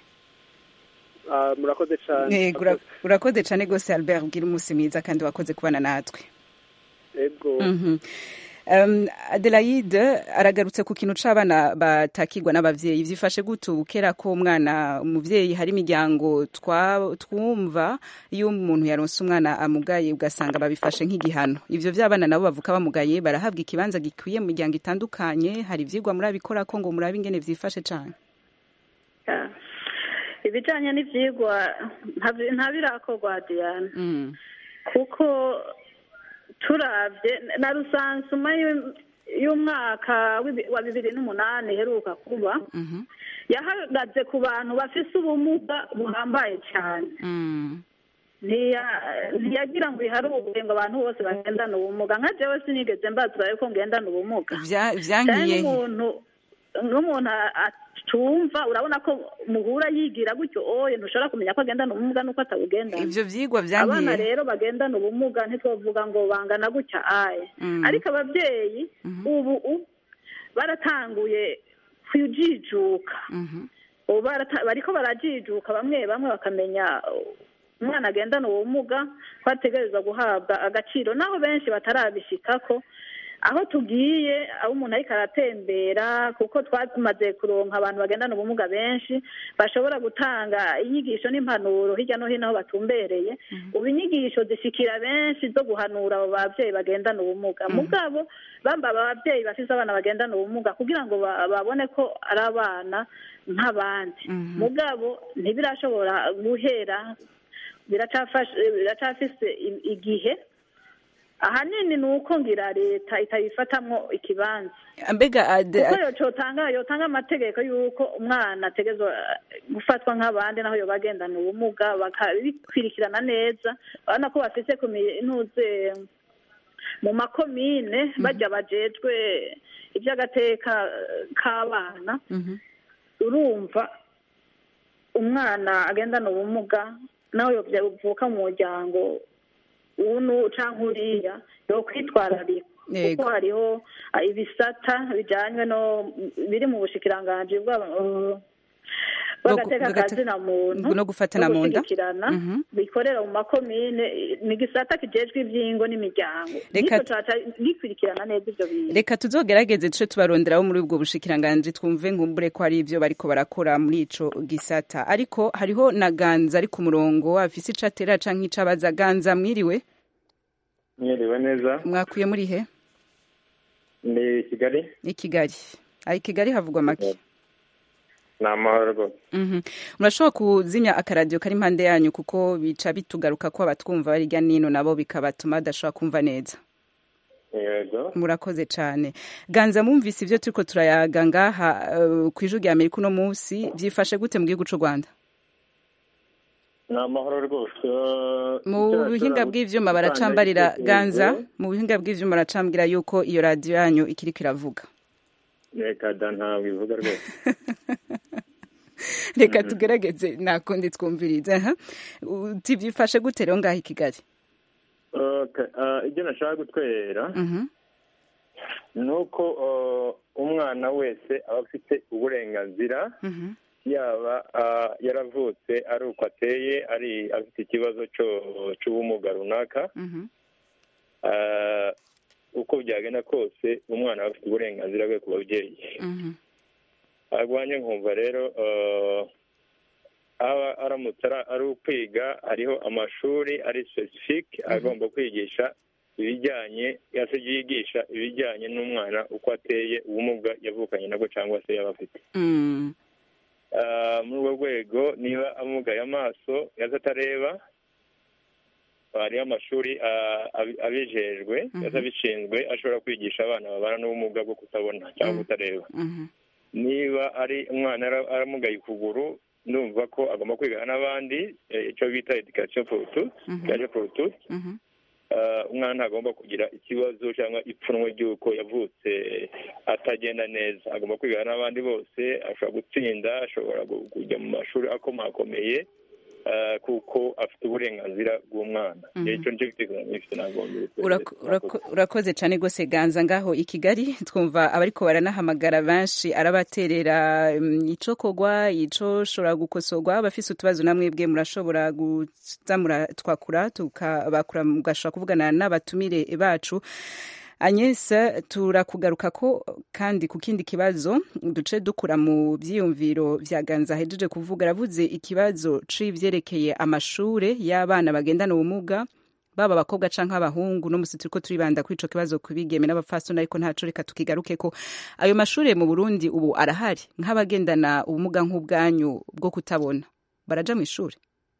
S10: Ah, murakoze cane
S1: Yego, ura- urakoze cane gose albert ugira umunsi mwiza kandi wakoze kubana natwe
S10: ego
S1: Mhm. Um, Adelaide aragarutse ku kintu c'abana batakirwa n'abavyeyi vyifashe gute ubu kera ko umwana umuvyeyi hari imiryango twa- twumva iyo umuntu yaronse umwana amugaye ugasanga babifashe nk'igihano ivyo vy'abana nabo bavuka bamugaye barahabwa ikibanza gikwiye mu miryango itandukanye hari ivyigwa murabikora ko ngo murabe ingene vyifashe cane
S7: Ya. ibijanye n'ivyigwa nta- nta birakorwa diana
S1: mm.
S7: kuko turavye na rusansuma y'u- y'umwaka w'ibi- wa bibiri n'umunani iheruka kuba
S1: Mhm.
S7: yahagaze ku bantu bafise ubumuga buhambaye cyane
S1: Mm.
S7: Ntiya- ntiyagira ngo iharure ngo abantu bose bagendane ubumuga nka jewe sinigeze mbazwa yuko ngendana ubumuga
S1: Vya-
S7: cyane
S1: vyankiye he?
S7: n'umuntu n'umuntu a- atumva urabona ko muhura yigira gutyo oye ntushobora kumenya ko agendana ubumuga nuko atabugendana
S1: ivyo vyigwa
S7: abana
S1: vyankiye
S7: rero bagendana ubumuga ntitwavuga ngo bangana gutya aye
S1: Mm.
S7: ariko ababyeyi ubu u- baratanguye kujijuka
S1: Mhm.
S7: ubu barata- bariko barajijuka bamwe bamwe bakamenya uh, umwana agendana ubumuga ko ategerezwa guhabwa agaciro naho benshi batarabishikako aho tugiye aho umuntu ariko aratembera kuko twamaze kuronka abantu bagendana ubumuga benshi bashobora gutanga inyigisho n'impanuro hirya no hino aho batumbereye ubu inyigisho zishikira benshi zo guhanura abo babyeyi bagendana ubumuga mugabo bamba ababyeyi bafise abana bagendana ubumuga kugira ngo ba- babone ko ari abana nk'abandi mugabo ntibirashobora guhera biracafashe biracafise i- igihe ahanini ni uko ngira leta itabifatamwo ikibanza
S1: mbega Ade-
S7: kuko yocotanga yotanga amategeko y'uko umwana ategezwa gufatwa nk'abandi naho yoba agendana ubumuga bakabikwirikirana neza urabona ko bafise kuminuze mu makomine bajya bajejwe iby'agateka k'abana
S1: Mhm.
S7: urumva umwana agendana ubumuga nawe yovuka mu muryango unu canke uriya yokwitwararika
S1: Yego.
S7: kuko hariho ah, ibisata bijanywe no biri mu bushikiranganji bwa- bw'agateka
S1: bw'agate-
S7: kazina muntu
S1: no gufatana mu nda.
S7: gushigikirana
S1: Mhm.
S7: bikorera mu makomine ni igisata kijejwe ivyingo n'imiryango
S1: Reka-
S7: nico caca gikurikirana neza ivyo bintu
S1: reka tuzogerageze tuce tubaronderaho muri ubwo bushikiranganji twumve nkumbure ko ari ivyo bariko barakora muri ico gisata ariko hariho na ganza ari ku murongo afise ico atera canke ico abaza ganza mwiriwe
S11: mwiriwe neza
S1: mwakuye muri he
S11: ni kigali
S1: i kigali ayi kigali havugwa make
S11: ni amahoro rwose
S1: Mhm. murashobora kuzimya akaradiyo kari impande yanyu kuko bica bitugaruka ko abatwumva bari hirya nino nabo bikabatuma badashobora kumva neza
S11: yego
S1: murakoze cyane ganza mwumvise ibyo turiko turayaga ngaha eh, ku ijwi rya amerika uno munsi byifashe gute mu gihugu c'u rwanda
S11: ni amahoro rwose
S1: mu buhinga bw'ivyuma baracambarira ganza mu buhinga bw'ivyuma baracambwira yuko iyo radiyo yanyu ikiriko iravuga
S11: reka da ntabwo ivuga rwose
S1: reka tugerageze nakundi twumvirize aha. uti byifashe gute rero ngaha i kigali
S11: Okay, ah, ibyo nashaka gutwera
S1: Mhm.
S11: ni uko ah, umwana wese aba afite uburenganzira
S1: Mhm.
S11: yaba ah, yaravutse ari uko ateye ari afite ikibazo cyo- cy'ubumuga runaka
S1: Mhm.
S11: Ah, uko byagenda kose umwana aba afite uburenganzira bwe ku babyeyi
S1: Mhm.
S11: arwanye nkumva rero eh, aba aramutse ara- ari ukwiga hariho amashuri ari specific agomba kwigisha ibijyanye yase yigisha ibijyanye n'umwana uko ateye ubumuga yavukanye nabwo cyangwa se yaba afite
S1: Mm.
S11: Ah, muri urwo rwego niba amugaye amaso yaza atareba hariho amashuri ah, abi- abijejwe yaza abishinzwe ashobora kwigisha abana babana n'ubumuga bwo kutabona cyangwa kutareba
S1: Mhm.
S11: niba ari umwana ara- aramugaye ukuguru numva ko agomba kwigana n'abandi eh, icyo bita education for tous education for tous Eh, umwana ntagomba kugira ikibazo cyangwa ipfunwe ry'uko yavutse atagenda neza agomba kwigana n'abandi bose ashobora gutsinda ashobora gu- kujya mu mashuri akomakomeye eh, kuko afite uburenganzira bw'umwana
S1: Mhm.
S11: icyo nicyo gitekerezo nifite nagomba
S1: Urako- urako- urakoze cyane rwose ganza ngaho i kigali twumva abariko baranahamagara benshi arabaterera mm, ico kogwa ico shobora gukosorwa abafise utubazo namwe bwe murashobora guza muratwakura tukabakura mugashobora kuvugana n'abatumire bacu Agnes turakugaruka ko kandi ku kindi kibazo duce dukura mu byiyumviro vya ganza ahejeje kuvuga aravuze ikibazo c'ivyerekeye amashure y'abana bagendana ubumuga baba abakobwa canke abahungu no musi turiko turibanda kuri ico kibazo kubigeme n'abapfasoni ariko ntaco reka tukigaruke ko ayo mashure mu Burundi ubu arahari nk'abagendana ubumuga nk'ubwanyu bwo kutabona baraja mu ishure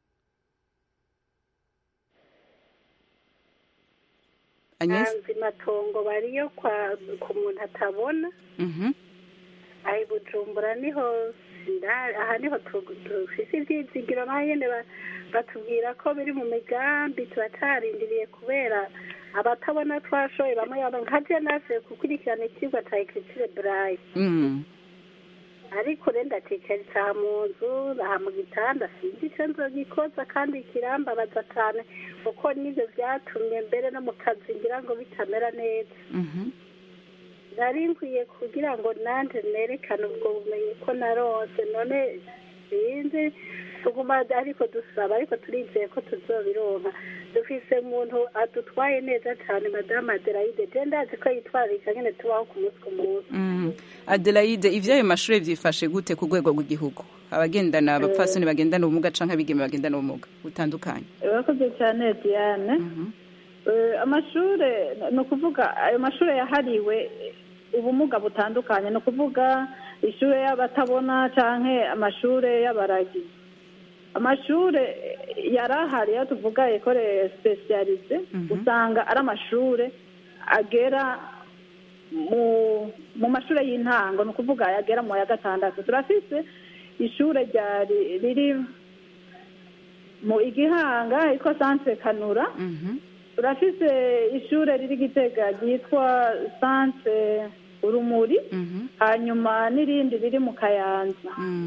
S1: Agnes
S6: hanze matongo bariyo kwa ku muntu atabona
S1: mhm
S6: aha i bujumbura niho nda- aha niho tu- dufise ivyizigiro naho nyene ba- batubwira ko biri mu migambi turacarindiriye kubera abatabona twashoye bamwe bamwe nka je nasuye gukurikirana icyigwa ca ekritire braille
S1: mm
S6: ariko rero ndatekereza aha mu nzu aha mu gitanda sinzi icyo nzogikoza kandi kirambabaza cyane kuko n'ibyo byatumye mbere no mu kazi ngira ngo bitamera neza
S1: mhm
S6: nari nkwiye kugira ngo nanjye nerekane ubwo bumenyi ko narose none sinzi tuguma ariko dusaba ariko turizeye ko tuzobironka dufise umuntu adutwaye neza cyane madamu adelaide je ndazi ko yitwararika nyene tubaho ku munsi ku munsi
S1: mm Adelaide ivyo ayo mashure vyifashe gute ku rwego rw'igihugu abagendana abapfasoni bagendana ubumuga canke abigeme bagendana ubumuga butandukanye
S7: urakoze cyane diane Eh, amashure ni ukuvuga ayo mashure yahariwe ubumuga butandukanye ni ukuvuga ishure y'abatabona canke amashure y'abaragi amashure yari ahari iyo tuvuga ekore spesialize usanga ari amashure agera mu mu mashure y'intango ni ukuvuga agera mu ya gatandatu turafise ishure ryari riri mu igihanga yitwa centre kanura turafise ishure riri gitega ryitwa centre urumuri hanyuma n'irindi riri mu kayanza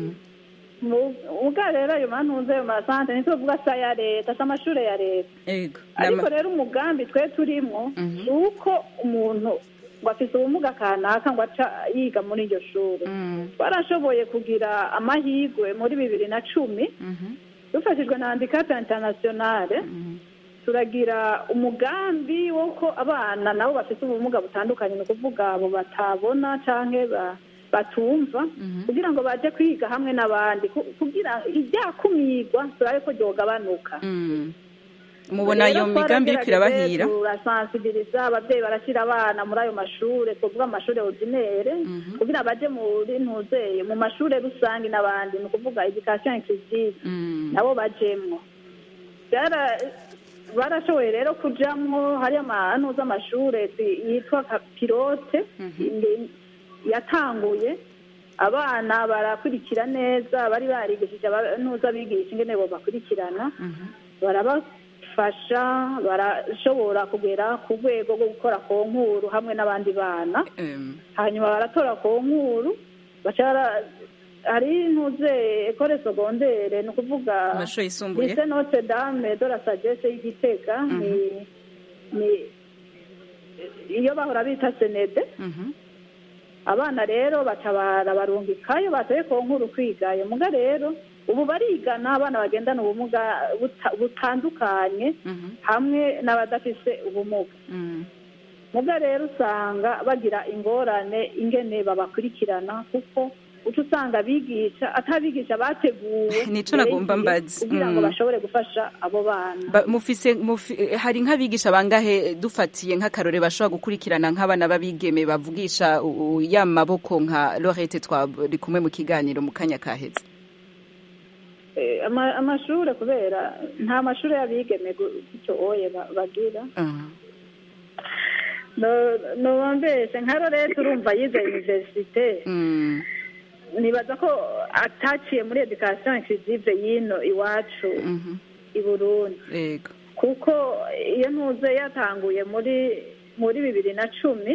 S7: ubwa rero ayo mantuze ayo masante ntituvuga sa ya leta si amashure ya leta
S1: ego
S7: ariko rero umugambi twe turimo ni uko umuntu ngo afise ubumuga kanaka ngo aca yiga muri iryo shuri twarashoboye kugira amahirwe muri bibiri na cumi dufashijwe na handicap internationale turagira umugambi w'uko abana nabo bafite ubumuga butandukanye ni ukuvuga abo batabona canke ba- batumva kugira ngo baje kwiga hamwe n'abandi ku- kugira iryakumirwa turabe ko ryogabanuka
S1: mubona iyo migambi iriko irabahira
S7: turasansibiliza ababyeyi barashyira abana muri ayo mashure tuvuga amashure ordinaire kugira baje muri ntuzeye mu mashure rusange n'abandi ni ukuvuga education inclusive nabo bajemwo Byara- barashoboye rero kujamwo hari amanu z'amashure zi- yitwa ka- pilote inde- yatanguye abana barakurikira neza bari barigishije abantuza bigisha ingene bo bakurikirana barabafasha barashobora kugera ku rwego rwo gukora konkuru hamwe n'abandi bana hanyuma baratora konkuru baca bara- hari ntuze ekore segondere ni ukuvuga
S1: Amashure yisumbuye.
S7: lycée notre dame de la sagesse y'igitega ni ni iyo bahora bita senede abana rero baca barabarungikayo batoye ku nkuru kwigayo muga rero ubu barigana abana bagendana ubumuga buta- butandukanye hamwe n'abadafise ubumuga muga rero usanga bagira ingorane ingene babakurikirana kuko uca usanga abigisha atabigisha bateguwe
S1: Nico
S7: mbere
S1: nagomba
S7: y'igihe
S1: mbaza.
S7: kugira ngo
S1: Mm.
S7: bashobore gufasha abo bana
S1: Ba- mufise mufi, hari nk'abigisha bangahe dufatiye nk'akarore bashobora gukurikirana nk'abana b'abigeme bavugisha u- u- ya maboko nka Lorette twari kumwe mu kiganiro mu kanya kaheze
S7: Eh, ama- amashure kubera nta mashure y'abigeme gu- gutyo oye ba- bagira no no bambeshe nka Lorette urumva yize universite nibaza ko ataciye muri education inclusive y'ino iwacu i burundi
S1: yego
S7: kuko iyo ntuze yatanguye muri muri bibiri na cumi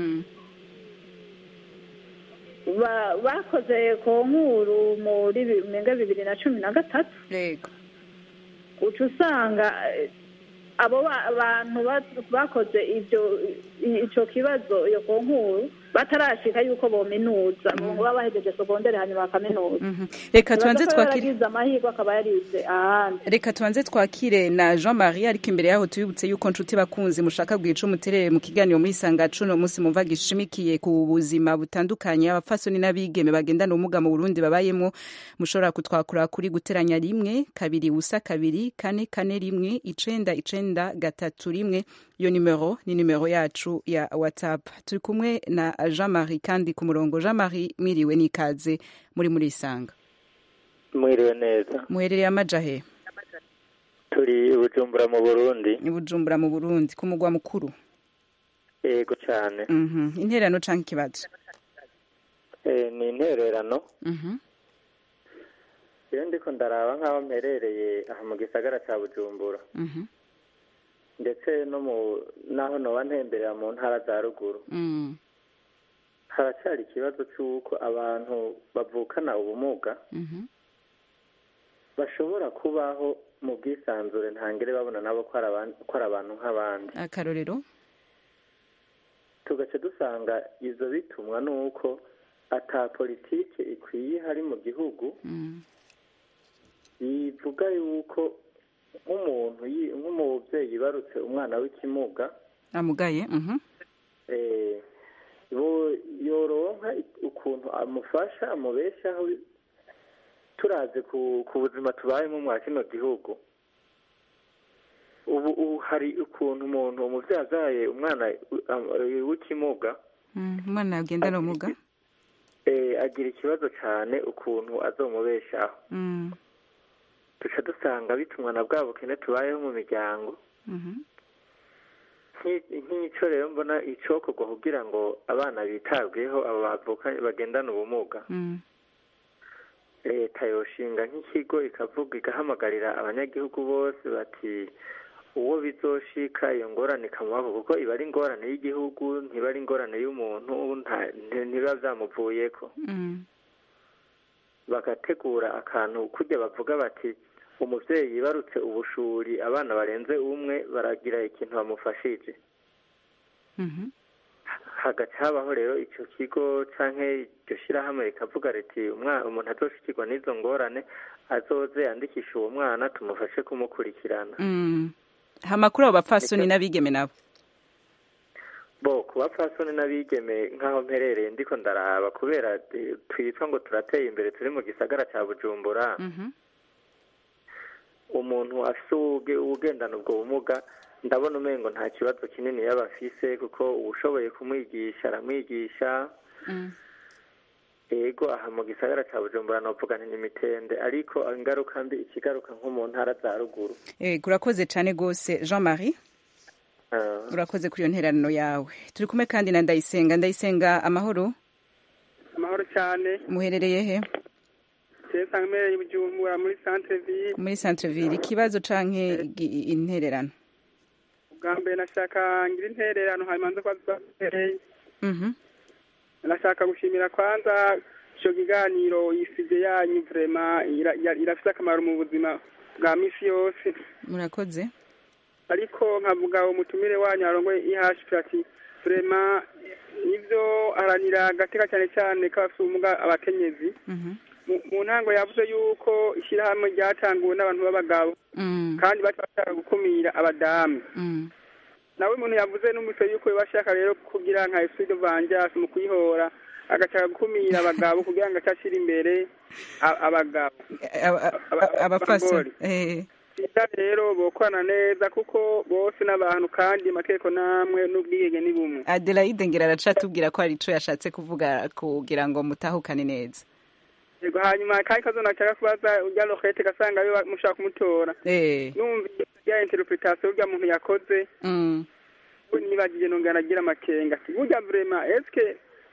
S7: ba- bakoze ku nkuru muri bi- menga bibiri na cumi na gatatu
S1: yego
S7: uca usanga eh, abo ba- abantu ba- bakoze ibyo i- ico kibazo iyo ku nkuru batarashika yuko bominuza ngo baba bahejeje sogondere hanyuma bakaminuza
S1: reka tubanze
S7: Nibaza ko
S1: twakire
S7: yaragize amahirwe akaba yarize ahandi
S1: reka tubanze twakire na jean marie ariko imbere yaho tubibutse yuko nshuti bakunzi mushaka bwica umuterere mu kiganiro muri sangacu uno munsi mumva gishimikiye ku buzima butandukanye abapfasoni n'abigeme bagendana ubumuga mu burundi babayemo mushobora kutwakura kuri guteranya rimwe kabiri ubusa kabiri kane kane rimwe icenda icenda gatatu rimwe iyo nimero ni nimero yacu ya whatsapp turi kumwe na jean marie kandi ku murongo jean marie mwiriwe n'ikaze muri muri isanga
S12: mwiriwe neza
S1: muherereye amajahe
S12: turi i bujumbura mu burundi
S1: i bujumbura mu burundi ku mugwa mukuru
S12: yego cyane
S1: Mhm. intererano canke ikibazo
S12: Eh, ni intererano
S1: Mhm.
S12: iyo ndiko ndaraba nk'aho mperereye aha mu gisagara cya bujumbura
S1: Mhm.
S12: ndetse no mu n'aho noba ntemberera mu ntara za ruguru
S1: Mm.
S12: haracyari ikibazo cy'uko abantu bavukana ubumuga
S1: Mhm.
S12: bashobora kubaho mu bwisanzure ntangere babona nabo ko ari aban- ko ari abantu nk'abandi
S1: akarorero
S12: tugaca dusanga izo bitumwa n'uko ata politike ikwiye hari mu gihugu
S1: Mm.
S12: bivuga yuko nk'umuntu yi- nk'umubyeyi yibarutse umwana w'ikimuga
S1: amugaye Mhm.
S12: eh, bo- yoronka ukuntu amufasha amubeshaho turaze ku ku buzima tubayemo mwa kino gihugu ubu ubu hari ukuntu umuntu umubyeyi azaye umwana uh, w'ikimuga
S1: Mm. umwana agendana ubumuga
S12: eh, agira ikibazo cyane ukuntu azomubeshaho
S1: Mm.
S12: duca dusanga bitumwa na bwa bukene tubayeho mu miryango
S1: Mhm.
S12: Nk'i- nk'ico rero mbona icokorwa kugira ngo abana bitabweho abo bavuka bagendana ubumuga
S1: Mm.
S12: leta yoshinga nk'ikigo ikavuga igahamagarira abanyagihugu bose bati uwo bizoshika iyo ngorane ikamubaho kuko iba ari ingorane y'igihugu ntiba ari ingorane y'umuntu nta- nti- ntibiba vyamuvuyeko
S1: Mm.
S12: bagategura akantu kujya bavuga bati umuvyeyi yibarutse ubushuri abana barenze umwe baragira ikintu bamufashije
S1: Mhm.
S12: hagaca habaho rero ico kigo canke iryo shirahamwe rikavuga riti umwana umuntu azoshikirwa n'izo ngorane azoze yandikisha uwo mwana tumufashe kumukurikirana
S1: Mm. hamakuru abo bapfasoni n'abigeme nabo
S12: bo ku bapfasoni n'abigeme nk'aho mperereye ndiko ndaraba kubera eh, twitwa ngo turateye imbere turi mu gisagara ca bujumbura
S1: Mhm.
S12: umuntu afise ubuge- ubugendana ubwo bumuga ndabona umengo nta kibazo kinini yaba afise kuko uwushoboye kumwigisha aramwigisha
S1: Mm.
S12: ego aha mu gisagara ca bujumbura novuga nti ni mitende ariko ingaruka mbi ikigaruka nko mu ntara za ruguru
S1: Eh, urakoze cyane rwose jean marie
S12: Ah,
S1: urakoze kuri iyo ntererano yawe turi kumwe kandi na ndayisenga ndayisenga amahoro
S10: amahoro cyane
S1: muherereye he
S10: sesa mmereye i bujumbura muri centre ville
S1: muri centre ville ikibazo canke igi- intererano
S10: ubwa mbere nashaka ngira intererano hanyuma nze kwaza mpereye
S1: Mhm.
S10: nashaka gushimira kwanza ico kiganiro isije yanyu vrema ira- ira- irafise akamaro mu buzima bwa misi yose
S1: murakoze
S10: ariko nkavuga umutumire wanyu arongoye ihashp ati vrema nivyo aharanira agateka cyane cyane k'abafite ubumuga abakenyezi
S1: Mhm.
S10: mu mu ntango yavuze yuko ishyirahamwe ryatanguwe n'abantu b'abagabo
S1: Mm.
S10: kandi bari bashaka gukumira abadamu
S1: Mm.
S10: nawe umuntu yavuze n'umutwe yuko bashaka rero kugira nka esprit de vengeance mu kuyihora agashaka gukumira abagabo kugira ngo acashire imbere a- abagabo
S1: Aba- aba- abapfasoni eh.
S10: Ita rero bokorana neza kuko bose n'abantu kandi amategeko namwe n'ubwigenge ni bumwe
S1: adelaide ngira araca atubwira ko hari ico yashatse kuvuga kugira ngo mutahukane neza
S10: yego hanyuma kandi kazo nashaka kubaza urya lokete gasanga yo mushaka kumutora
S1: Eh.
S10: numvise ya interpretation urya muntu yakoze
S1: Mm.
S10: nibagije nongera nagira amakenga ati burya vrema eske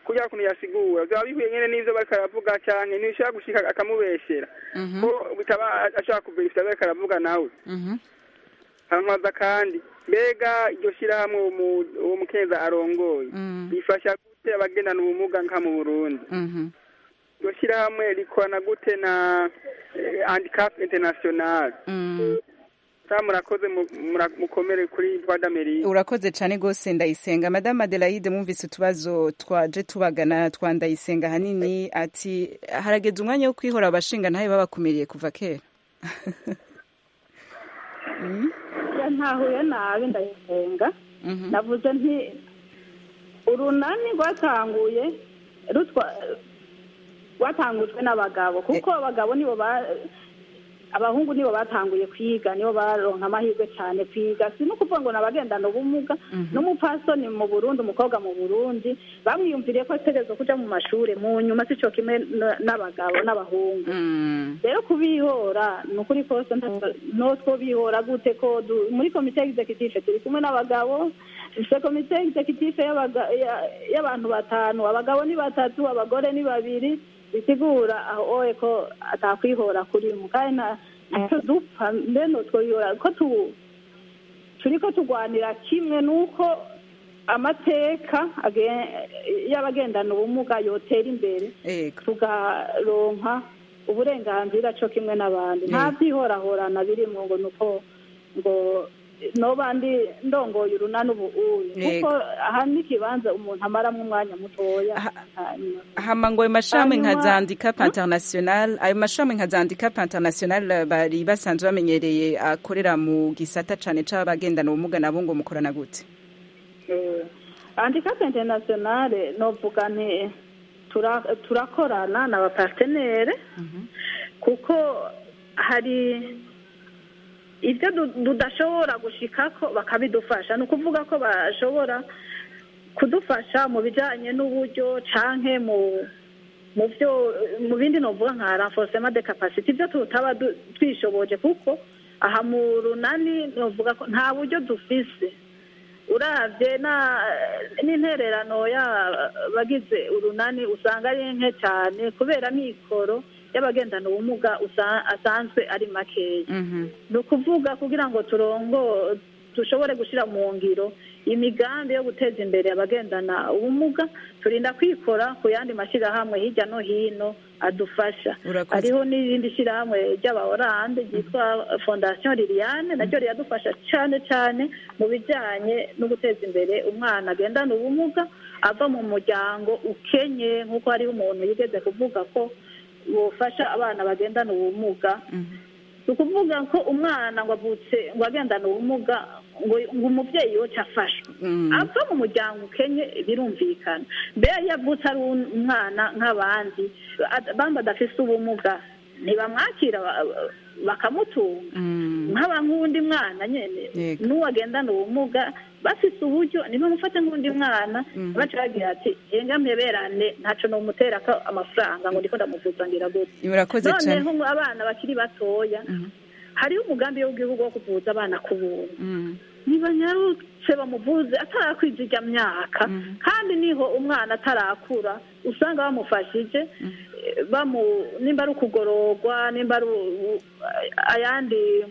S13: kugira kuntu yasigura byaba bihuye nyene n'ivyo bariko aravuga canke ntibishobora gushika akamubeshera ko bitaba ashaka kuverifya bariko aravuga nawe hankaza kandi mbega iryo shirahamwe uwo mu- uwo mukenza arongoye bifasha gute abagendana ubumuga nka mu burundi iryo shirahamwe rikorana gute na eh, handicap international sa murakoze mu- mura- mukomere kuri voix d'amerique
S1: urakoze cyane rwose ndayisenga madame adelaide mwumvise utubazo twaje tubagana twa ndayisenga ahanini ati harageze umwanya wo kwihora abashinga ntabe babakumiriye kuva kera
S7: Ya ntahuye nabi ndayisenga navuze nti urunani rwatanguye rutwa rwatangujwe n'abagabo kuko abagabo nibo ba abahungu nibo batanguye kwiga nibo baronka amahirwe cyane kwiga si no kuvuga ngo nabagendana ubumuga n'umupfasoni mu burundi umukobwa mu burundi bamwiyumviriye ko ategerezwa kuja mu mashuri mu nyuma si co kimwe n- n'abagabo n'abahungu rero kubihora ni ukuri kose nta- no twobihora gute ko du- muri komite executive turi kumwe n'abagabo dufite komite executive y'abaga- ya- y'abantu batanu abagabo ni batatu abagore ni babiri bisigura aho oye ko atakwihora kurimo kandi na- ntacyo dupfa mbeno twobihora ko tu turi ko turwanira kimwe nuko amateka age- y'abagendana ubumuga yotera imbere tugaronka uburenganzira cyo kimwe n'abandi nta byihorahorana birimwo ngo nuko ngo noba ndi ndongoye urunani ubu uyu kuko aha ni ikibanza umuntu amaramwo umwanya mutoya hanyuma
S1: hama ngo ayo mashami nka
S7: Hanyuma-
S1: za handicap international ayo mashami nka za handicap international bari basanzwe bamenyereye akorera mu gisata cane c'abagendana ubumuga nabo ngo mukorana gute
S7: Eh, handicap internationale novuga nti tura- turakorana n'abapartenere kuko hari ibyo du- tudashobora gushikako bakabidufasha ni ukuvuga ko bashobora kudufasha mu bijanye n'uburyo canke mu mu byo mu bindi novuga nka renforcement de capacity ibyo tutaba du- twishoboje kuko aha mu runani novuga ko nta buryo dufise uravye na n'intererano y'abagize urunani usanga ari nke cyane kubera mikoro y'abagendana ubumuga usa- asanzwe ari makeya ni ukuvuga kugira ngo turongo dushobore gushyira mu ngiro imigambi yo guteza imbere abagendana ubumuga turinda kwikora ku yandi mashyirahamwe hirya no hino adufasha
S1: Urakoze.
S7: hariho n'irindi shyirahamwe ry'abaorande ryitwa fondation liliane naryo riradufasha cyane cyane mu bijyanye no guteza imbere umwana agendana ubumuga ava mu muryango ukenye nk'uko hariho umuntu yigeze kuvuga ko bufasha abana bagendana ubumuga ni ukuvuga ko umwana ngo avutse ngo agendana ubumuga ngo ngo umubyeyi yoca afashwe ava mu muryango ukenye birumvikana mbere iyo avutse ari umwana nk'abandi ad- bamba adafise ubumuga ntibamwakira ba- bakamutunga nk'aba nk'uwundi mwana nyene n'uwo agendana ubumuga bafise uburyo ntibamufate nk'undi mwana baca bagira ati henga mpeberane ntaco nomuterako amafaranga ngo ndiko ndamuvuza ngira gute
S1: Murakoze cane.
S7: noneho ngo abana bakiri batoya hariho umugambi w'igihugu wo kuvuza abana ku buntu ntibanyarutse bamuvuze atarakwiza ijya myaka kandi niho umwana atarakura usanga bamufashije eh, bamu nimba ari ukugororwa nimba ari u- u- ayandi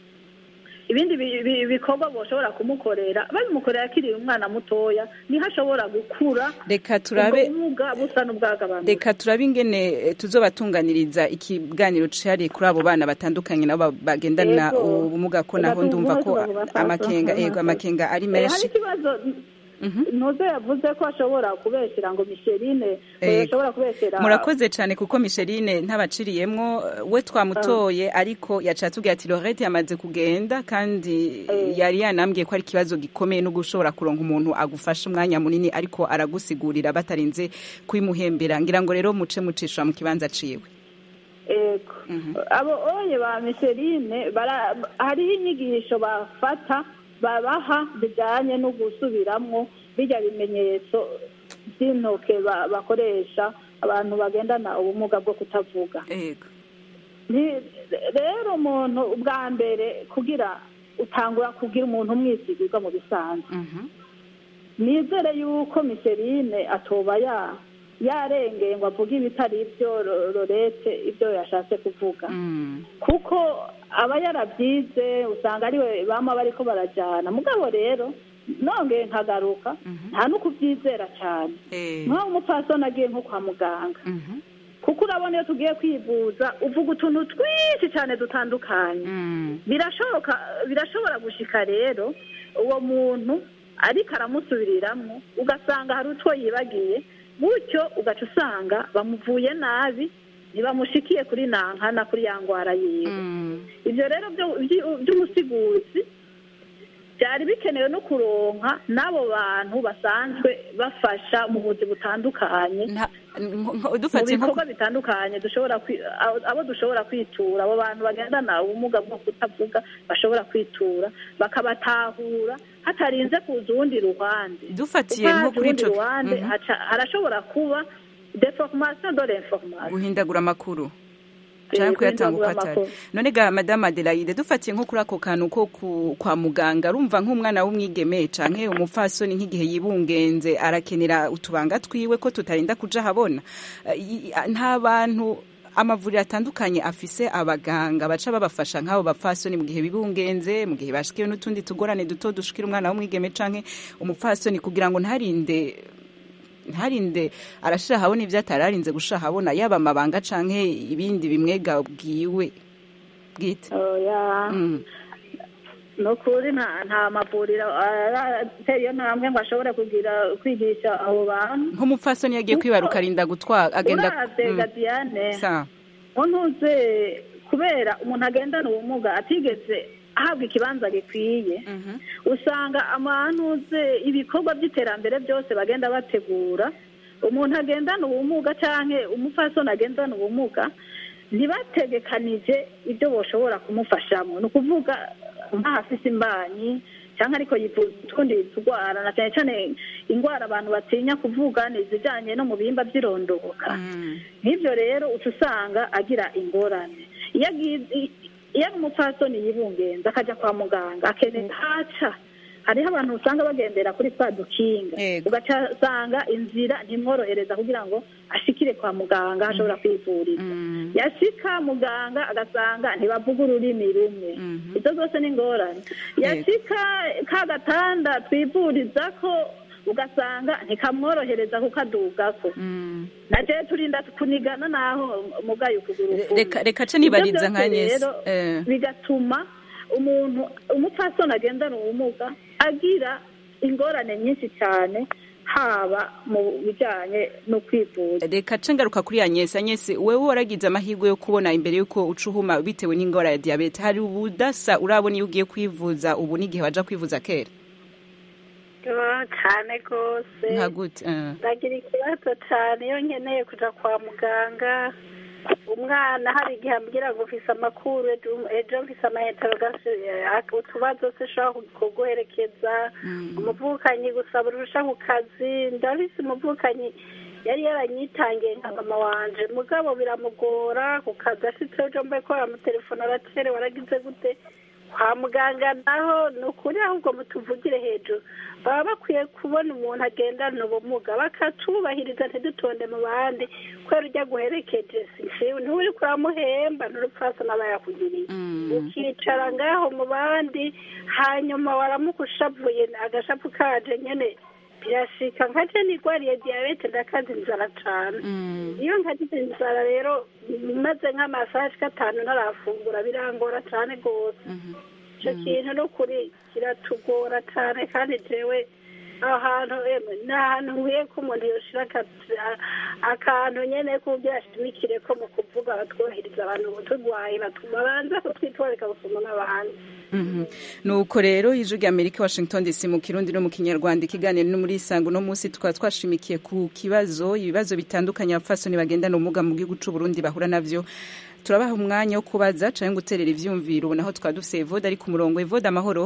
S7: ibindi bi- bi- bikorwa boshobora kumukorera babimukorera akiri umwana mutoya niho ashobora gukura
S1: Reka turabe-
S7: ubwo bumuga busa n'ubwagabanutse
S1: reka turabe ingene eh, tuzobatunganiriza ikiganiro cihariye kuri abo bana batandukanye nabo ba- bagendana
S7: Yego.
S1: ubumuga ko
S7: Reka
S1: naho ndumva ko
S7: tuvuge tubafasha.
S1: amakenga yego amakenga ari
S7: Eh, hari
S1: menshi
S7: ikibazo ntuze yavuze ko ashobora kubeshyira ngo misherine
S1: Ego.
S7: ashobora kubeshyira
S1: murakoze cyane kuko Micheline ntabaciriyemwo we twamutoye ariko yaciye atubwira ati Lorette yamaze kugenda kandi yari yanambwiye ko ari ikibazo gikomeye no gushobora kuronka umuntu agufasha umwanya munini ariko aragusigurira batarinze kubimuhembera ngira ngo rero muce mucisha mu kibanza ciwe
S7: ego abo oye ba misherine bara- hariho inyigisho bafata babaha bijyanye no gusubiramwo bijya bimenyetso by'intoke ba- bakoresha abantu bagendana ubumuga bwo kutavuga
S1: ego
S7: Nti- rero umuntu ubwa mbere kugira utangura kugira umuntu umwisigirwa mu bisanzwe nizere yuko miserine atoba ya yarengeye ngo avuge ibitari ibyo Ro- lorete ibyo yashatse kuvuga kuko aba yarabyize usanga ariwe bama bariko barajyana mugabo rero nongeye nkagaruka nta no kubyizera cyane nk'aho umupfasoni agiye nko kwa muganga kuko urabona iyo tugiye kwivuza uvuga utuntu twinshi cyane dutandukanye birashoboka birashobora gushika rero uwo muntu ariko aramusubiriramwo ugasanga hari utwo yibagiye gutyo ugaca usanga bamuvuye nabi ntibamushikiye kuri nankana kuri ya ngwara yiwe ibyo rero byo- byi- by'umusiguzi byari bikenewe no kuronka n'abo bantu basanzwe bafasha mu buzi butandukanye mu
S1: dufatiye nko
S7: bikorwa bitandukanye dushobora kwi- abo- abo dushobora kwitura abo bantu bagendana ubumuga bwo kutavuga bashobora kwitura bakabatahura hatarinze kuza urundi ruhande
S1: Dufatiye
S7: Kuko
S1: nko
S7: haje
S1: kuri
S7: urundi
S1: ico-
S7: ruhande
S1: Mhm.
S7: haca- harashobora kuba deformation de l'information
S1: guhindagura amakuru
S7: Eh,
S1: canke kuyatanga uko
S7: guhindagura
S1: atari
S7: amakuru.
S1: none ga madame adelaide dufatiye nko kuri ako kantu ko ku- kwa muganga urumva nk'umwana w'umwigeme canke umupfasoni nk'igihe yibungenze arakenera utubanga twiwe ko tutarinda kuja habona Eh, i- nta bantu amavuriro atandukanye afise abaganga baca babafasha nk'abo bapfasoni mu gihe bibungenze mu gihe bashikiwe n'utundi tugorane duto dushikira umwana w'umwigeme canke umupfasoni kugira ngo ntarinde ntarinde arashira habona ibyo atari arinze gushira habona yaba amabanga canke ibindi bimwega bwiwe bwite
S7: oya ni ukuri nta nta mavuriro ateye iyo ntambwe ngo ashobore kugira kwigisha abo bantu
S1: nk'umupfasoni yagiye kwibaruka arinda gutwara agenda
S7: uravye
S1: Mm.
S7: gadiyane
S1: Sawa.
S7: ntuze kubera umuntu agendana ubumuga atigeze ahabwa ikibanza gikwiye usanga amantuze ibikorwa by'iterambere byose bagenda bategura umuntu agendana ubumuga cyangwa umupfasoni agendana ubumuga ntibategekanije ibyo bashobora kumufashamo ni ukuvuga nk'ahafise imbanyi cyangwa ariko yifuza utundi turwara na cyane cyane indwara abantu batinya kuvuga ni izijyanye no mu bihimba by'irondoka nk'ibyo rero uca usanga agira ingorane iyo agiye iyo ari umupfasoni yibungenza akajya kwa muganga akenera haca hariho abantu usanga bagendera kuri twa dukinga ugaca usanga inzira ntimworohereza kugira ngo ashikire kwa muganga aho ashobora kwivuriza yashika muganga agasanga ntibavuga ururimi rumwe izo zose ni ingorane yashika ka gatanda twivuriza ko ugasanga ntikamworohereza kuko adugako naje turinda kunigana naho mugaye ukuguru
S1: Reka- reka ce nibariza nka Agnes.
S7: rero
S1: Eh.
S7: bigatuma umuntu umupfasoni agendana ubumuga agira ingorane nyinshi cyane haba mu bijyanye no kwivuza
S1: reka ce ngaruka kuri Agnes Agnes wewe waragize amahirwe yo kubona imbere yuko uca uhuma bitewe n'ingwara ya diabete hari ubudasa urabona iyo ugiye kwivuza ubu n'igihe waja kwivuza kera
S6: Oh, cyane rwose
S1: nka gute Eh.
S6: ndagira ikibazo cyane iyo nkeneye kujya kwa muganga umwana hari igihe ambwira ngo mfise amakuru ejo- ejo mfise amaheterogasi utubazo se ushobora kuguherekeza umuvukanyi gusaba urusha ku kazi ndabise umuvukanyi yari yaranyitangiye nka mama wanje mugabo biramugora ku kazi ashitse ejo mbaye ko aramutelefona aracerewe waragize gute kwa muganga naho ni ukuri ahubwo mutuvugire hejuru baba bakwiye kubona umuntu agendana ubumuga bakatubahiriza ntidutonde mu bandi kubera ujya guherekeje siwe nturi kuramuhemba n'urupfasa n'aba yakugiriye ukicara ngaho mu bandi hanyuma waramuka ushavuye agashapu kaje nyene birashika nka je nigwariye diyabete ndakaza inzara cane iyo nkagize inzara rero maze nk'amasaha ashika atanu ntarafungura birangora cane rwose ico kintu no kuri kiratugora cane kandi jewe aho hantu emwe ni ahantu nkwiye ko umuntu yoshira aka- a- akantu nyene kugira ashimikire ko mu kuvuga batwubahiriza abantu turwaye batuma banza kutwitwarika gusoma n'abandi
S1: Mhm. nuko rero ijwi rya amerika washington dc mu kirundi no mu kinyarwanda ikiganiro no muri isango no munsi tukaba twashimikiye ku kibazo ibibazo bitandukanye abapfasoni bagendana ubumuga mu gihugu c'u burundi bahura navyo turabaha umwanya wo kubaza canke guterera ivyumviro ubu naho tukaba dufise evode ari ku murongo evode amahoro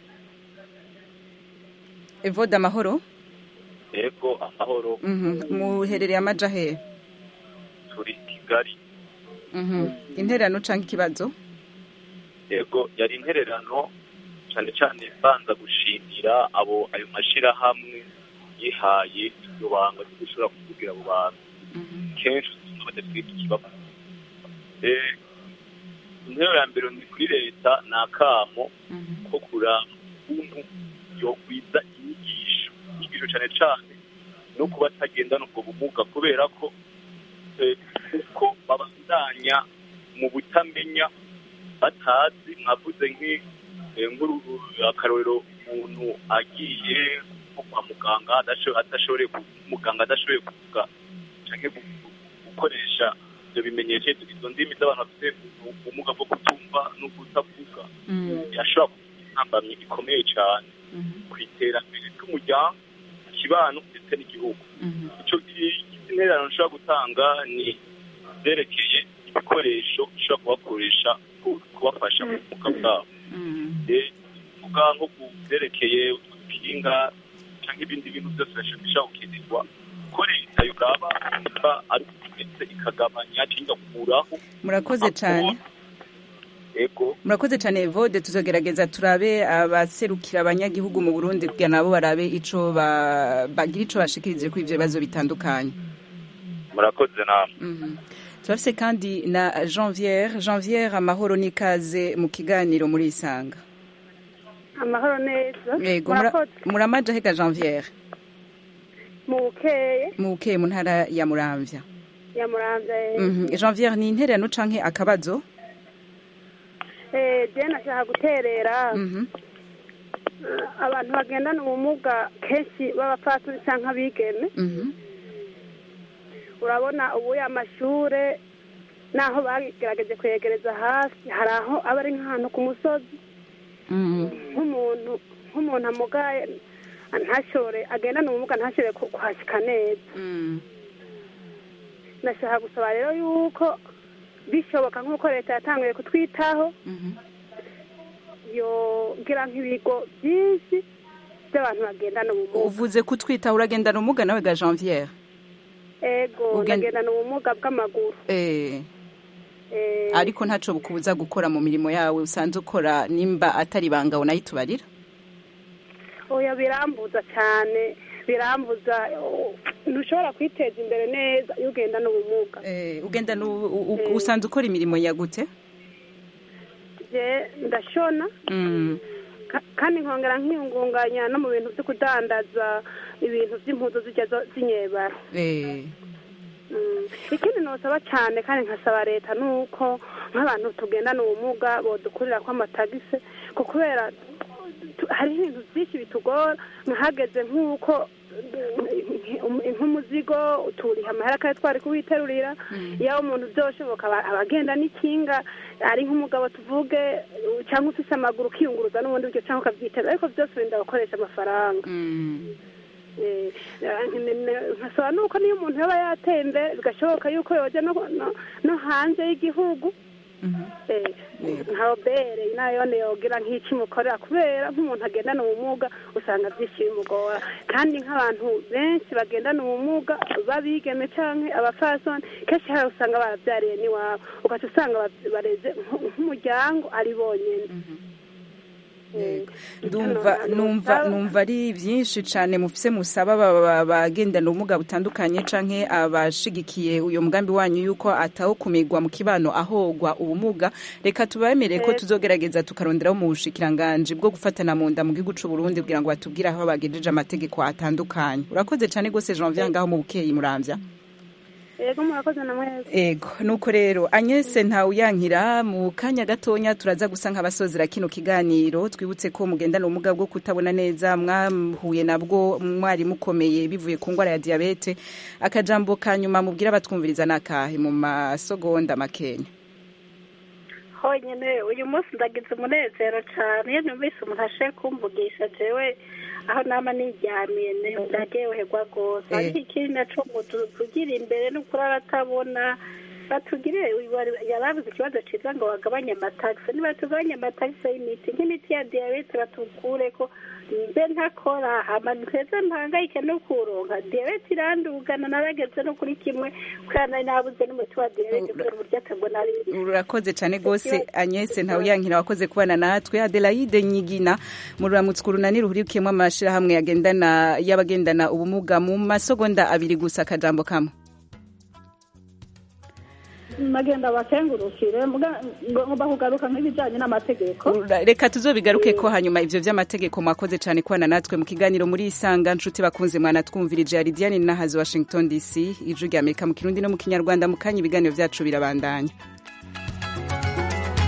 S1: evode amahoro
S14: yego amahoro
S1: Mhm. muherereye amaja hehe
S14: turi kigali
S1: Mhm. intererano canke ikibazo
S14: yego yari intererano cyane cyane banza gushimira abo ayo mashyirahamwe yihaye iryo banga ryo gushobora kuvugira abo bantu kenshi usanga badafite ikibazo Eh, intero ya mbere ni kuri leta ni akamo ko kuraba ukuntu yogwiza inyigisho inyigisho cyane cyane no kuba atagendana ubwo bumuga kubera ko eh, uko babandanya mu butamenya batazi mwavuze nk'i- eh, nk'uru- akarorero umuntu agiye nko kwa muganga adasho- adashoboye ku- muganga adashoboye kuvuga canke gu- gukoresha ibyo bimenyetso izo ndimi z'abantu bafite ubumuga bwo kutumva no kutavuga yashobora kugira intambamyi ikomeye cyane ku iterambere ry'umuryango ikibano ndetse n'igihugu icyo intererano nshobora gutanga ni byerekeye ibikoresho bishobora kubakoresha ku- kubafasha mu bumuga bwabo Eh, kuvuga nko ku byerekeye udukinga cyangwa ibindi bintu byose bishobora gukenerwa ko leta yoraba niba ari ndetse ikagabanya cyangwa igakuraho
S1: murakoze cyane
S14: ego
S1: murakoze cyane evode tuzogerageza turabe abaserukira abanyagihugu mu burundi kugira nabo barabe ico ba- bagira ico bashikirije kuri ivyo bibazo bitandukanye
S14: murakoze namwe
S1: Mhm. turafise kandi na janviere janviere amahoro n'ikaze mu kiganiro muri isanga
S15: amahoro neza
S1: yego mura-
S15: murakoze
S1: muramaja hega janviere
S15: mu bukeye
S1: mu bukeye mu ntara ya muramvya
S15: ya muramvya
S1: Mhm. janviere ni intererano canke akabazo
S15: je nashaka guterera
S1: Mhm.
S15: eh, abantu bagendana ubumuga kenshi b'abapfasoni canke abigeme
S1: Mhm.
S15: urabona ubuye amashure naho bagerageje kwegereza hasi hari aho aba ari nk'ahantu ku musozi
S1: Mhm.
S15: nk'umuntu nk'umuntu amugaye ntashobore agendana ubumuga ntashobore ku- kuhashika neza ndashaka gusaba rero yuko bishoboka nk'uko leta yatanguye kutwitaho yogira nk'ibigo byinshi by'abantu bagendana ubumuga
S1: uvuze kutwitaho uragendana ubumuga nawe ga janviere
S15: ego
S1: Ugen-
S15: ndagendana ubumuga bw'amaguru
S1: eh
S15: Eh,
S1: ariko ntaco bukubuza gukora mu mirimo yawe usanze ukora nimba atari banga unayitubarira
S15: oya birambuza cyane birambuza oh, ntushobora kwiteza imbere neza iyo ugendana ubumuga
S1: eh ugendana u- u- u- usanze ukora imirimo ya gute
S15: je ndashona
S1: mm.
S15: Ka- kandi nkongera nkiyungunganya no mu bintu byo kudandaza ibintu by'impuzu zijya zo- zinyebara
S1: eh
S15: Mm. ikindi nosaba cyane kandi nkasaba leta ni uko nk'abantu tugendana ubumuga bodukurira ko amatagisi ko kubera tu- hariho ibintu byinshi bitugora nkahageze nk'uko mm, nk'umuzigo turiha amahera kandi twari kuwiterurira iyo umuntu byoshoboka aba- abagenda n'ikinga ari nk'umugabo tuvuge uh, cyangwa ufise amaguru ukiyunguruza n'ubundi buryo cyangwa ukabyiteza ariko byose wenda gukoresha amafaranga Eh, eh, nkasaba nuko niyo umuntu yaba yatembe bigashoboka yuko yoja no, no, no hanze y'igihugu Eh, nka obere nayone yogira nk'iki mukorera kubera nk'umuntu agendana ubumuga usanga byinshi bimugora kandi nk'abantu benshi bagendana ubumuga babigeme canke abafasoni kenshi hari usanga baravyariye n'iwabo ugaca usanga ba- bareze nk- nk'umuryango ari bonyene
S1: ndumva numva numva ari byinshi cyane mufise musaba aba- aba- abagendana ubumuga butandukanye canke abashigikiye uyo mugambi wanyu yuko atawukumirwa mu kibano ahogwa ubumuga reka tubemerere ko
S15: Eh.
S1: tuzogerageza tukaronderaho mu bushikiranganji bwo gufatana mu nda mu gihugu c'u Burundi kugira ngo batubwire aho bagejeje amategeko atandukanye urakoze cyane gose Janvier ngaho mu bukeyi muramvya
S15: yego murakoze na mwese
S1: Ego, nuko rero Agnese ntawuyankira mu kanya gatonya turaza gusa nk'abasozera kino kiganiro twibutse ko mugendana ubumuga bwo kutabona neza mwahuye nabwo mwari mukomeye bivuye ku ndwara ya diabete akajambo ka nyuma mubwira abatwumviriza nakahe mu masogonda makenya
S6: honyine uyu munsi ndagize umunezero cyane iyo numvise umuntu ashe kumvugisha jewe aho nama niryamiye ndaryoherwa rwose
S1: Eh.
S6: ariko ikindi naco ngo tu- tugira imbere n'ukuri aratabona batugire yarabuze ikibazo ciza ngo bagabanye amatagisi nibatugabanye amatagisi y'imiti nk'imiti ya diyabete batukure ko mbe ntakora hama nteze mpangayike no kuronka diyabete irandugana narageze no kuri kimwe kubera nari nabuze n'umuti wa diyabete kubera uburyo atabona ari
S1: urakoze cyane rwose agnese ntawuyankira wakoze kubana natwe adelaide nyigina mururamutse urunani ruhurikiyemo amashyirahamwe yagendana y'abagendana ubumuga mu masegonda abiri gusa akajambo kamwe
S7: nagenda bakengurukire ngomba kugaruka nk'ibijyanye n'amategeko
S1: reka tuzobigaruke ko hanyuma ivyo vy'amategeko mwakoze cyane kubana natwe mu kiganiro muri isanga nshuti bakunze mwana twumvirije ya Lidiane Nahazi Washington DC ijwi rya Amerika mu kirundi no mu kinyarwanda mu kanya ibiganiro vyacu birabandanya